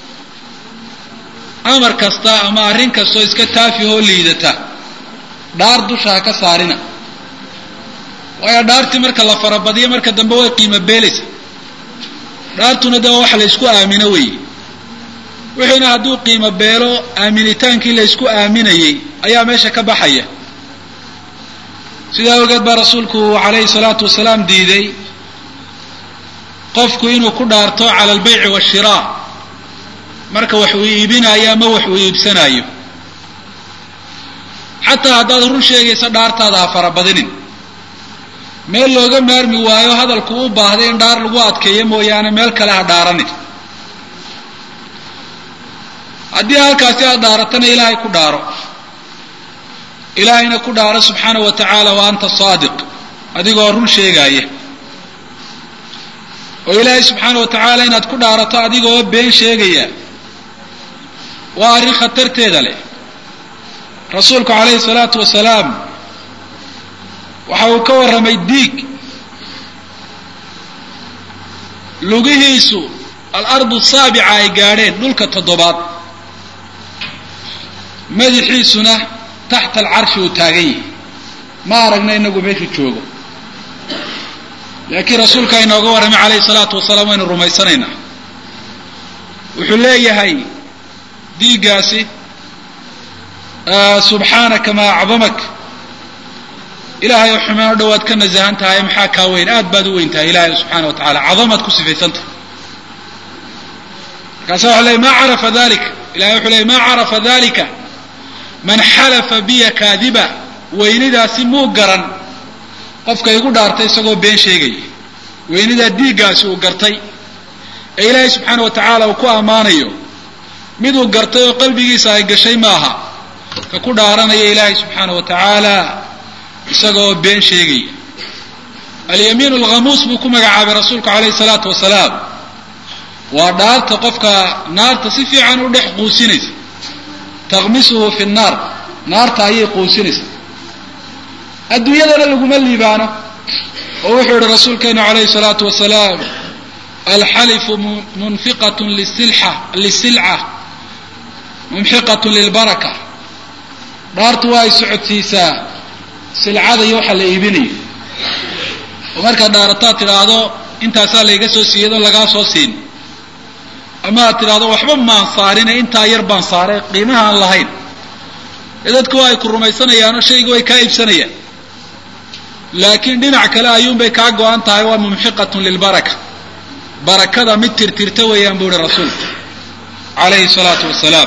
amar kasta ama arrin kastoo iska taafihoo liidata dhaar dusha ha ka saarina waayo dhaartii marka la farabadiyo marka dambe way qiimo beelaysa dhaartuna de waa wax la ysku aamino weeye wixiina hadduu qiimo beelo aaminitaankii la ysku aaminayey ayaa meesha ka baxaya sidaa ogeed baa rasuulku calayhi salaatu wasalaam diiday qofku inuu ku dhaarto cala albayci waashiraa marka wax uu iibinaayo ama wax uu iibsanaayo xataa haddaad run sheegaysa dhaartaada ha farabadinin meel looga maarmi waayo hadalku u baahday in dhaar lagu adkeeyo mooyaane meel kale ha dhaaranin haddii halkaasi aad dhaaratana ilaahay ku dhaaro ilaahayna ku dhaaro subxaana wa tacaala wa anta saadiq adigoo run sheegaaya oo ilaahay subxaana wa tacaala inaad ku dhaarato adigoo been sheegaya waa arrin khatarteeda leh rasuulku calayhi salaatu wasalaam waxa uu ka warramay diig lugihiisu alardu saabica ay gaadheen dhulka toddobaad madaxiisuna taxta alcarshi uu taagan yahay ma aragna inagu meeshu joogo laakiin rasuulka inooga warramay calayhi salaatu wasalaam waynu rumaysanaynaa wuxuu leeyahay diiggaasi subxaanaka maa acdamak ilaahay oo xumeen o dhowaad ka nasahan tahay maxaa kaa weyn aad baad u weyn tahay ilaahay subxaana wa tacala cadamaad ku sifaysantahay markaasa waxa ley ma carafa dalika ilahay wuxuu ley ma carafa dalika man xalafa biya kaadiba weynidaasi muu garan qofka igu dhaartay isagoo been sheegaya weynidaa diiggaasi uu gartay ee ilaahay subxaana wa tacaala uu ku ammaanayo miduu gartay oo qalbigiisa ay gashay maaha ka ku dhaaranaya ilaahay subxaana wa tacaala isagoo been sheegaya alyamiin alghamuus buu ku magacaabay rasuulku calayhi salaatu wasalaam waa dhaarta qofka naarta si fiican u dhex quusinaysa takhmisuhu fi nnaar naarta ayay quusinaysa adduunyadana laguma liibaano oo wuxuu yihi rasuulkeenu calayhi salaatu wasalaam alxalifu munfiqatun lisilxa lisilca mumxiqatun lilbaraka dhaartu waa ay socodsiisaa silcada iyo waxa la iibinayo oo markaad dhaarataad tidhaahdo intaasaa layga soo siiyadoo lagaa soo siin ama aad tidhaahdo waxba maan saarine intaa yar baan saaray qiimaha aan lahayn ee dadku waa ay ku rumaysanayaanoo shayga way kaa iibsanayaan laakiin dhinac kale ayuunbay kaa go-an tahay waa mumxiqatun lilbaraka barakada mid tirtirta weeyaan buu ihi rasuulku calayhi salaatu wasalaam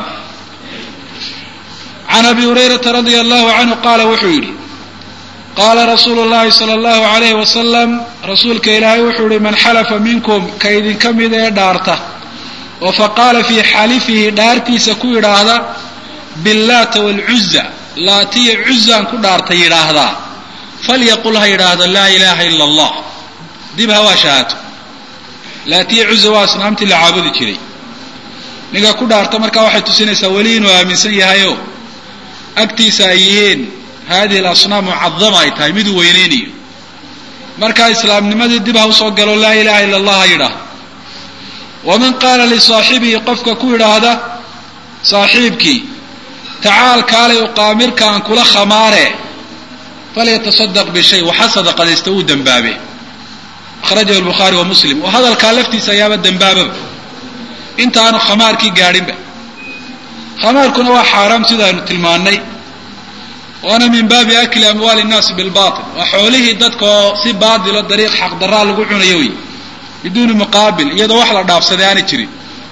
can abi hurayrata radia allahu canhu qaala wuxuu yidhi qaala rasuulu llahi sala allahu alayhi wasalam rasuulka ilaahay wuxuu yihi man xalafa minkum ka idinka mid ee dhaarta oo faqaala fii xalifihi dhaartiisa ku yidhaahda billaata waalcuza laatiya cuzaan ku dhaarta yidhaahdaa falyaqul ha yidhaahdo laa ilaaha ila allah dib ha waa shahaato laatiya cuza waa asnaamtii la caabudi jiray ninka ku dhaarta markaa waxay tusinaysaa weli inuu aaminsan yahayoo agtiisa ay yihiin hadihi alasnaam mucadama ay tahay miduu weyneynayo markaa islaamnimadii dib ha usoo galo laa ilaha ila allah ha yidhaahdo waman qaala lisaaxibihi qofka ku yidhaahda saaxiibkii tacaal kaalay uqaamirka aan kula khamaare falyatasadaq bishay waxa sadaqadaysta uu dembaabe akhrajahu lbukhaari wa muslim oo hadalkaa laftiisa ayaaba dembaababa intaanu khamaarkii gaadhinba khamaarkuna waa xaaraam sidaaynu tilmaannay waana min baabi akli amwaali innaasi bilbatil waa xoolihii dadka oo si baatilo dariiq xaqdaraa lagu cunayo wey biduuni muqaabil iyadoo wax la dhaafsaday aanay jirin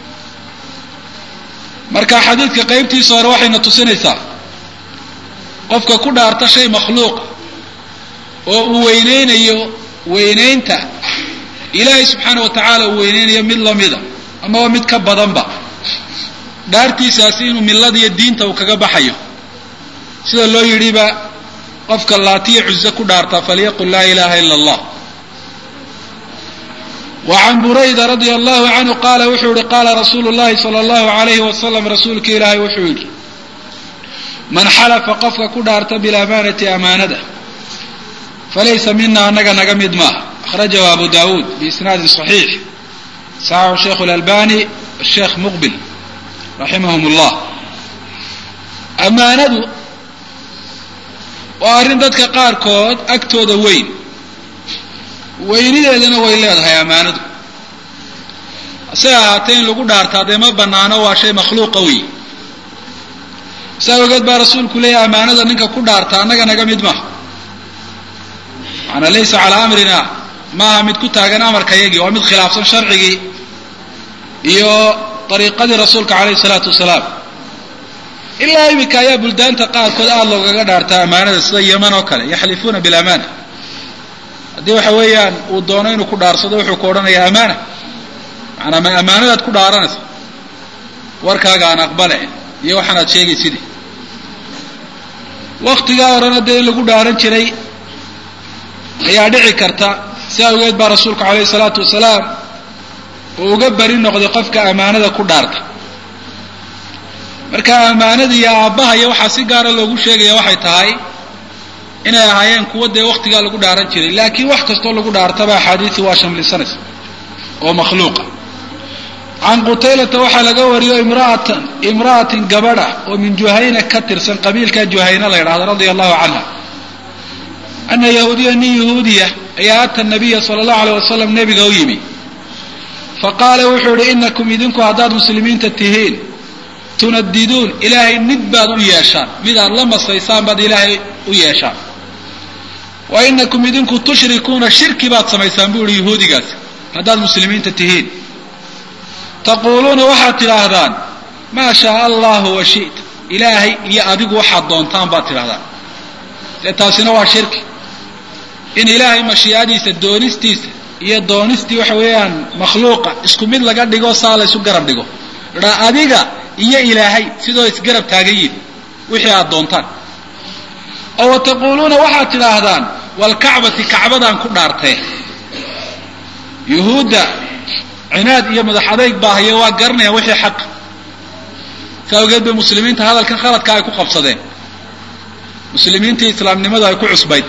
marka xadiidka qaybtiisa hore waxayna tusinaysaa qofka ku dhaarta shay makhluuqa oo uu weyneynayo weyneynta ilaahay subxaana wa tacaala uu weyneynayo mid lamida amaba mid ka badanba dhaartiisaasi inuu millada iyo diinta uu kaga baxayo sida loo yidhiba qofka laatiya cuze ku dhaartaa falyaqul laa ilaha ila allah wa can burayda radia allahu canhu qaala wuxuu yihi qaala rasuulu llahi sala allahu alayhi wasalam rasuulka ilaahay wuxuu yidhi man xalafa qofka ku dhaarta bilamaanati amaanada falaysa mina anaga naga mid maaha akhrajahu abu dawuud biisnaadin صaxiix saxaxu sheikhu اlalbani sheekh muqbil raximahum اllah amaanadu waa arrin dadka qaarkood agtooda weyn weynideedana way leedahay amaanadu hase ahaatee in lagu dhaartaa dee ma banaano waa shay makhluuqa wey saa ogeed baa rasuulku leeyahy amaanada ninka ku dhaarta annaga naga mid maaha maanaa laysa calaa amrina maaha mid ku taagan amarka yagii waa mid khilaafsan sharcigii iyo dariiqadii rasuulka calayhi salaatu wasalaam ilaa iminka ayaa buldaanta qaarkood aada loogaga dhaartaa amaanada sida yeman oo kale yaxlifuuna bilamaana haddii waxa weeyaan uu doono inuu ku dhaarsado wuxuu ku odhanayaa amaana maanaa ma amaanadaad ku dhaaranaysa warkaaga aan aqbale iyo waxaanaad sheegayside waktigaa horena dee in lagu dhaaran jiray ayaa dhici karta si awgeed baa rasuulku calayhi salaatu wasalaam uu uga bari noqday qofka amaanada ku dhaarta marka amaanada iyo aabbaha iyo waxaa si gaara loogu sheegaya waxay tahay inay ahaayeen kuwa dee waktigaa lagu dhaaran jiray laakiin wax kastoo lagu dhaartaba axaadiisu waa shamlisanaysa oo makhluuqa can qutaylata waxaa laga wariyo imraatan imra'atin gabadha oo min juhayna ka tirsan qabiilka juhayna la yidhahdo radia allahu canha ana yahuudiya nin yahuudiya ayaa ata nabiya sala allahu aleyh wasalam nebiga u yimi faqaala wuxuu yihi inakum idinku haddaad muslimiinta tihiin tunadiduun ilaahay nid baad u yeeshaan mid aad la masaysaan baad ilaahay u yeeshaan wa inakum idinku tushrikuuna shirki baad samaysaan buu yihi yahuudigaasi haddaad muslimiinta tihiin taquuluuna waxaad tidhaahdaan maa shaaa allahu wa shita ilaahay iyo adigu waxaad doontaan baad tidhahdaan dee taasina waa shirki in ilaahay mashiicadiisa doonistiisa iyo doonistii waxa weeyaan makhluuqa isku mid laga dhigo saa la ysu garab dhigo dhaa adiga iyo ilaahay sidoo isgarab taagan yihin wixii aad doontaan oo wa taquuluuna waxaad tidhaahdaan walkacbati kacbadaan ku dhaartee yuhuudda cinaad iyo madax adayg baahayo waa garanayaan wixii xaqa saa awgeed bay muslimiinta hadalkan khaladka ay ku qabsadeen muslimiintii islaamnimadu ay ku cusbayd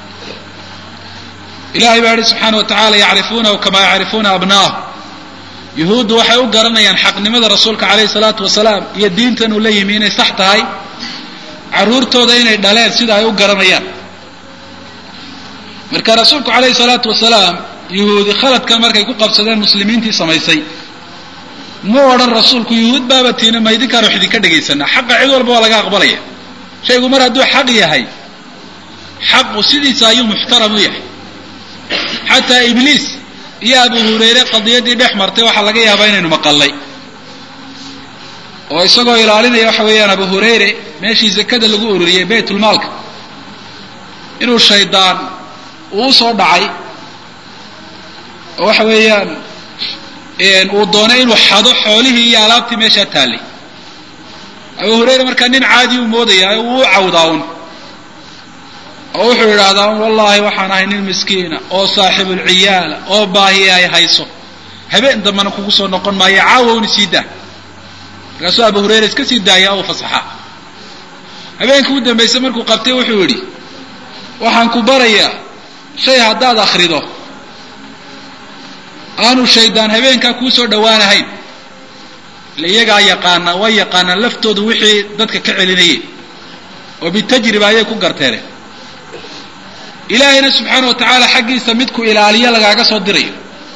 ilahay baa yihi subxaana wa tacaala yacrifuunahu kamaa yacrifuuna abna'ahu yuhuuddu waxay u garanayaan xaqnimada rasuulka calayhi salaatu wasalaam iyo diintan uu la yimi inay sax tahay carruurtooda inay dhaleen sida ay u garanayaan marka rasuulku calayhi salaatu wasalaam yuhuudi khaladkan markay ku qabsadeen muslimiintii samaysay mu odhan rasuulku yuhuud baaba tiina ma idinkaan wax idinka dhegaysanaa xaqa cid walba waa laga aqbalaya shaygu mar hadduu xaq yahay xaqu sidiisa ayuu muxtaram u yahay xataa ibliis iyo abu hurayre qadiyaddii dhex martay waxaa laga yaabaa inaynu maqallay oo isagoo ilaalinaya waxa weeyaan abu hurayre meeshii zakada lagu ururiyey baytulmaalka inuu shaydaan uu usoo dhacay oo waxa weeyaan uu doonay inuu xado xoolihii iyo alaabtii meeshaa taallay abu hurayre markaa nin caadi u moodayaa uu u cawdaa un oo wuxuu yidhaahdaa wallaahi waxaan ahay nin miskiina oo saaxibulciyaala oo baahiya ay hayso habeen dambana kugu soo noqon maayo caawa una sii daa markaasuu abu hurayra iska sii daaya u fasaxa habeenkii u dambaysay markuu qabtay wuxuu yidhi waxaan ku barayaa shay haddaad akhrido aanu shaydaan habeenkaa kuu soo dhowaanahayn ile iyagaa yaqaana way yaqaanaan laftoodu wixii dadka ka celinayay oo bitajriba ayay ku garteene ilaahayna subxaana wa tacaala xaggiisa midku ilaaliyo lagaaga soo dirayo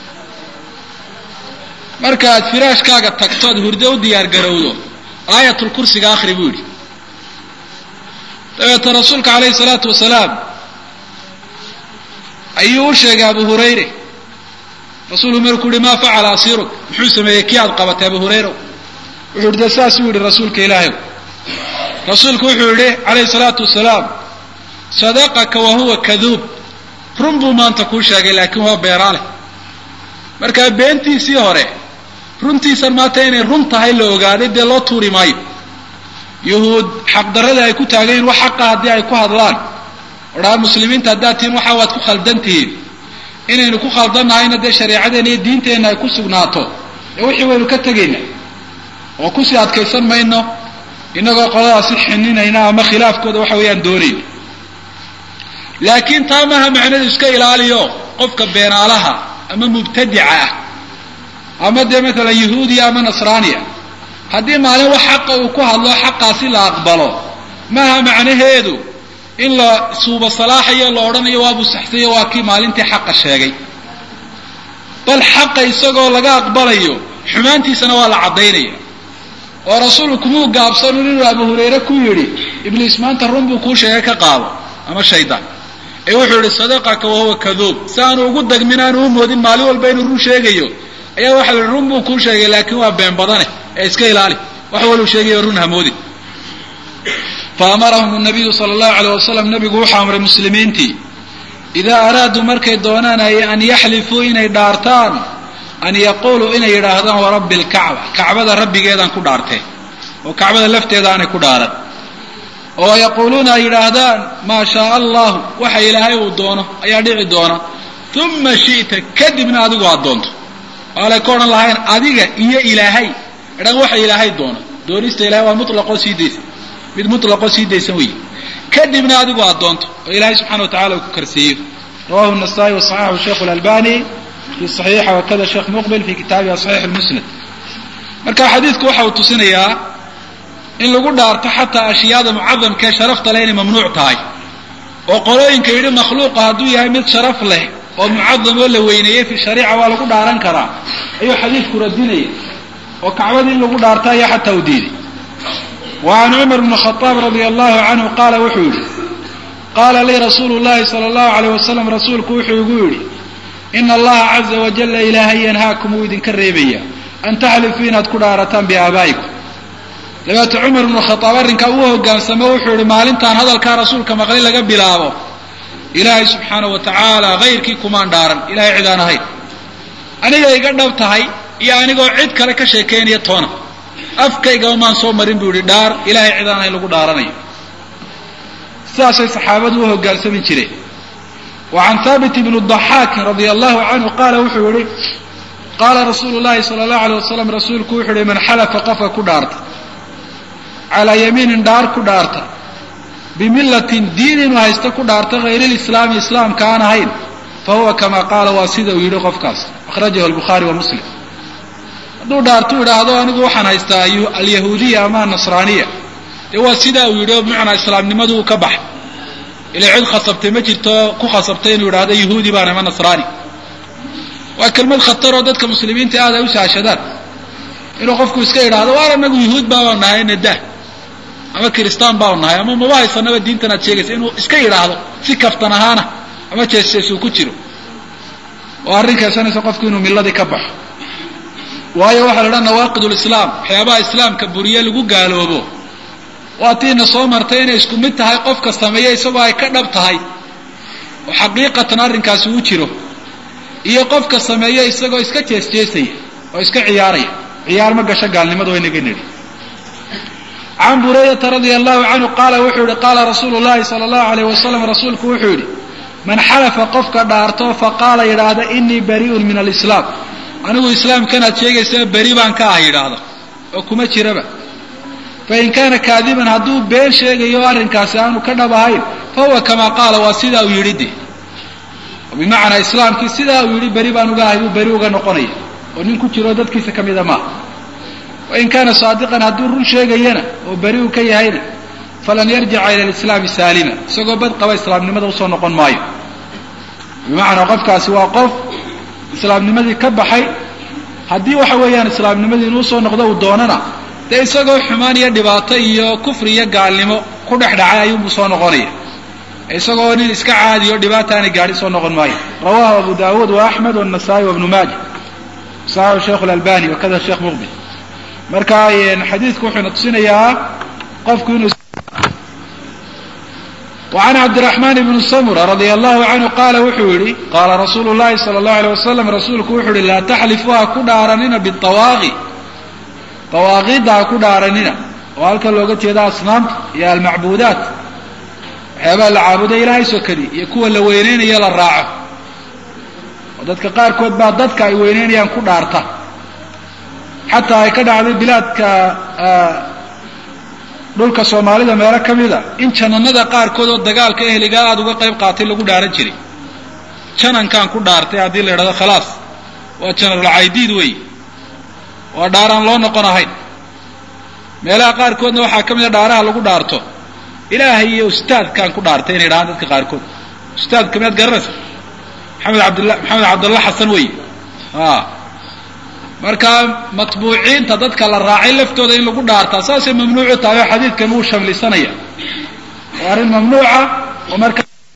marka aad firaashkaaga tagto ad hurdo u diyaar garowdo aayatul kursiga akhri buu yidhi dabeeta rasuulka calayhi salaatu wasalaam ayuu u sheegay abu hurayre rasuulku markuu yihi maa facala asiiruk muxuu sameeyey kii aad qabatay abu hurayra wuxuu yidhi de saasuu yidhi rasuulka ilaahay rasuulku wuxuu yidhi calayhi salaatu wasalaam sadaqaka wa huwa kaduub run buu maanta kuu sheegay laakiin waa beeraale markaa beentiisii hore runtiisan maanta inay run tahay la ogaaday dee loo tuuri maayo yuhuud xaqdarradii ay ku taagayiin wax xaqa haddii ay ku hadlaan odhaa muslimiinta haddaad tihiin waxa waad ku khaldan tihiin inaynu ku khaldannahayna dee shareecadeena iyo diinteenna ay ku sugnaato dee wixii waynu ka tegaynaa oo kusii adkaysan mayno innagoo qoladaasi xininayna ama khilaafkooda waxa weeyaan doonayna laakiin taa maaha macnadu iska ilaaliyo qofka beenaalaha ama mubtadica ah ama dee maalan yahuudiya ama nasraaniya haddii maalin wax xaqa uu ku hadlo xaqaasi la aqbalo maaha macnaheedu in la suuba salaaxayo la odhanayo waabuu saxsayo waa kii maalintii xaqa sheegay bal xaqa isagoo laga aqbalayo xumaantiisana waa la caddaynaya oo rasuulku kumuu gaabsanun inuu abu hurayre ku yidhi ibliis maanta run buu kuu sheegay ka qaado ama shaydaan ee wuxuu yihi sadaqaka wahuwa kaduub si aanu ugu dagmin aanu u moodin maalin walba inuu run sheegayo ayaa waxa la yihi run buu kuu sheegay laakiin waa been badane ee iska ilaali wax waluu sheegayo run hamoodin faamarahum nabiyu sala allahu alayh wasalam nabigu wuxuu amray muslimiintii idaa araaduu markay doonaan ay an yaxlifuu inay dhaartaan an yaquuluu inay yidhaahdaan warabbi lkacba kacbada rabbigeedaan ku dhaartee oo kacbada lafteeda aanay ku dhaaran oo yaquuluuna ay yidhaahdaan maa shaaa allahu waxa ilaahay uu doono ayaa dhici doona uma shi'ta kadibna adigu aad doonto waalay ka odhan lahayn adiga iyo ilaahay idhan waxa ilaahay doono doonista ilahay waa mutlaqoo sii daysan mid mutlaqoo sii daysan weeye kadibna adigu aad doonto oo ilaahay subxana wa tacala uu ku karsiiyo rawahu nasaa-i wasaxaxu sheikhu lalbani fi saxiixa wakada sheekh muqbil fi kitaabiha saxiix lmusnad marka xadiidku waxa uu tusinayaa in lagu dhaarto xataa ashyaada mucadamkaee sharafta leh inay mamnuuc tahay oo qolooyinka yidhi makhluuqa hadduu yahay mid sharaf leh oo mucadam oo la weyneeyey fi shariica waa lagu dhaaran karaa ayuu xadiidku radinaya oo kacbadii in lagu dhaarto ayaa xataa u diiday wa can cumar bni khadaab radia allahu canhu qaala wuxuu yidhi qaala lii rasuulu llahi sala allahu alayh wasalam rasuulku wuxuu igu yidhi ina allaha caza wajalla ilaahay yanhaakum wuu idinka reebaya an taxlifuu inaad ku dhaarataan biaabaa'ikum dabeete cumar bnu khadaab arrinkaa uu hogaansamo wuxuu yihi maalintaan hadalkaa rasuulka maqli laga bilaabo ilaahay subxaana wa tacaala hayrkii kumaan dhaaran ilahay cid aan ahayn aniga iga dhab tahay iyo anigoo cid kale ka sheekaynaya toona afkaygaba maan soo marin buu yihi dhaar ilahay cid aan ahayn lagu dhaaranayo sidaasay saxaabadu u hogaansami jireen wa can haabit bni daxaakin radia allahu canhu qaala wuxuu yihi qaala rasuulu llahi sala allahu alay wasalam rasuulku wuxuu yihi man xalafa qofka ku dhaarta calaa yamiinin dhaar ku dhaarta bimillatin diin inuu haysta ku dhaarta hayr lislaami islaamka aan ahayn fa huwa kama qaala waa sida uu yidhi qofkaas akhrajahu albukhaari wa muslim hadduu dhaartu idhaahdo anigu waxaan haystaa alyahuudiya ama anasraaniya dee waa sidaa uu yidhi oo bimacnaa islaamnimadu uu ka baxay ilaa cid khasabtay ma jirto ku khasabtay inuu idhahdo yahuudi baan ama nasraani waa kelmad khataroo dadka muslimiinta aad ay u saashadaan inuu qofku iska idhaahdo waar anagu yahuud baabaan nahay nadah ama kiristaan baanu nahay ama maba haysanaba diintan aad sheegaysa inuu iska yidhaahdo si kaftan ahaana ama jees-jees uu ku jiro oo arrin keensanaysa qofku inuu milladii ka baxo waayo waxaa la idhaha nawaaqid lislaam waxyaabaha islaamka buriye lagu gaaloobo waa tiina soo martay inay isku mid tahay qofka sameeya isagoo ay ka dhab tahay oo xaqiiqatan arrinkaasi u jiro iyo qofka sameeya isagoo iska jees-jeesaya oo iska ciyaaraya ciyaar ma gasho gaalnimada waynaga nidhi can buraydata radia allahu canhu qaala wuxuu yihi qaala rasuulu llahi sala allahu alayh wasalam rasuulku wuxuu yidhi man xalafa qofka dhaarto faqaala yidhaahda inii bari'un min alislaam anigu islaamkanaad sheegaysaa beri baan ka ah yidhaahda oo kuma jiraba fain kaana kaadiban hadduu been sheegayo arrinkaasi aanu ka dhab ahayn fa huwa kamaa qaala waa sidaa uu yidhi de bimacnaa islaamkii sidaa uu yidhi beri baan uga ahay buu beri uga noqonaya oo nin ku jiro dadkiisa ka mida maaha wain kaana saadiqan hadduu run sheegayana oo beri uu ka yahayna falan yarjica ila alislaami saalima isagoo bad qaba islaamnimada usoo noqon maayo bimacnaa qofkaasi waa qof islaamnimadii ka baxay haddii waxa weeyaan islaamnimadii inuu usoo noqdo uu doonana dee isagoo xumaan iyo dhibaato iyo kufri iyo gaalnimo ku dhex dhacay ayuunbuu soo noqonaya isagoo nin iska caadiyo dhibaata aanay gaadhi soo noqon maayo rawahu abu daawuud wa axmed wanasaa-i wabnu maaja saxaxu sheikh lalbani wakada sheekh muqbil marka xadiidku wuxuuna tusinayaa qofku inuu وعn cabdالرحمن بن smرة رضي الله عنه qاala wuxuu yihi qاala رasuul الlahi صلى الله عليه وسلم rasuulku wuxuu yihi laa تxlifuu ha ku dhaaranina bالطawaaqi طawaaqida ha ku dhaaranina oo halkan looga jeeda asnaamta iyo almacbuudaat waxyaabaha la caabuda ilaahay sokadi iyo kuwa la weyneynaya la raaco oo dadka qaarkood baa dadka ay weyneynayaan ku dhaarta xataa ay ka dhacday bilaadka dhulka soomaalida meelo ka mida in jananada qaarkood oo dagaalka ehligaa aada uga qayb qaatay lagu dhaaran jiray janankaan ku dhaartay haddii la idhahdo khalaas waa janarulcaydiid wey waa dhaaraan loo noqon ahayn meelaha qaarkoodna waxaa ka mid a dhaaraha lagu dhaarto ilaahay iyo ustaadkaan ku dhaartay inay dhahaan dadka qaarkood ustaadka miyaad garanaysa maxamed abdla maxamed cabdalla xasan wey a markaa matbuuciinta dadka la raacay laftooda in lagu dhaartaa saasay mamnuucu tahay oo xadiidkan wuu shamlisanaya waa arrin mamnuuca oo marka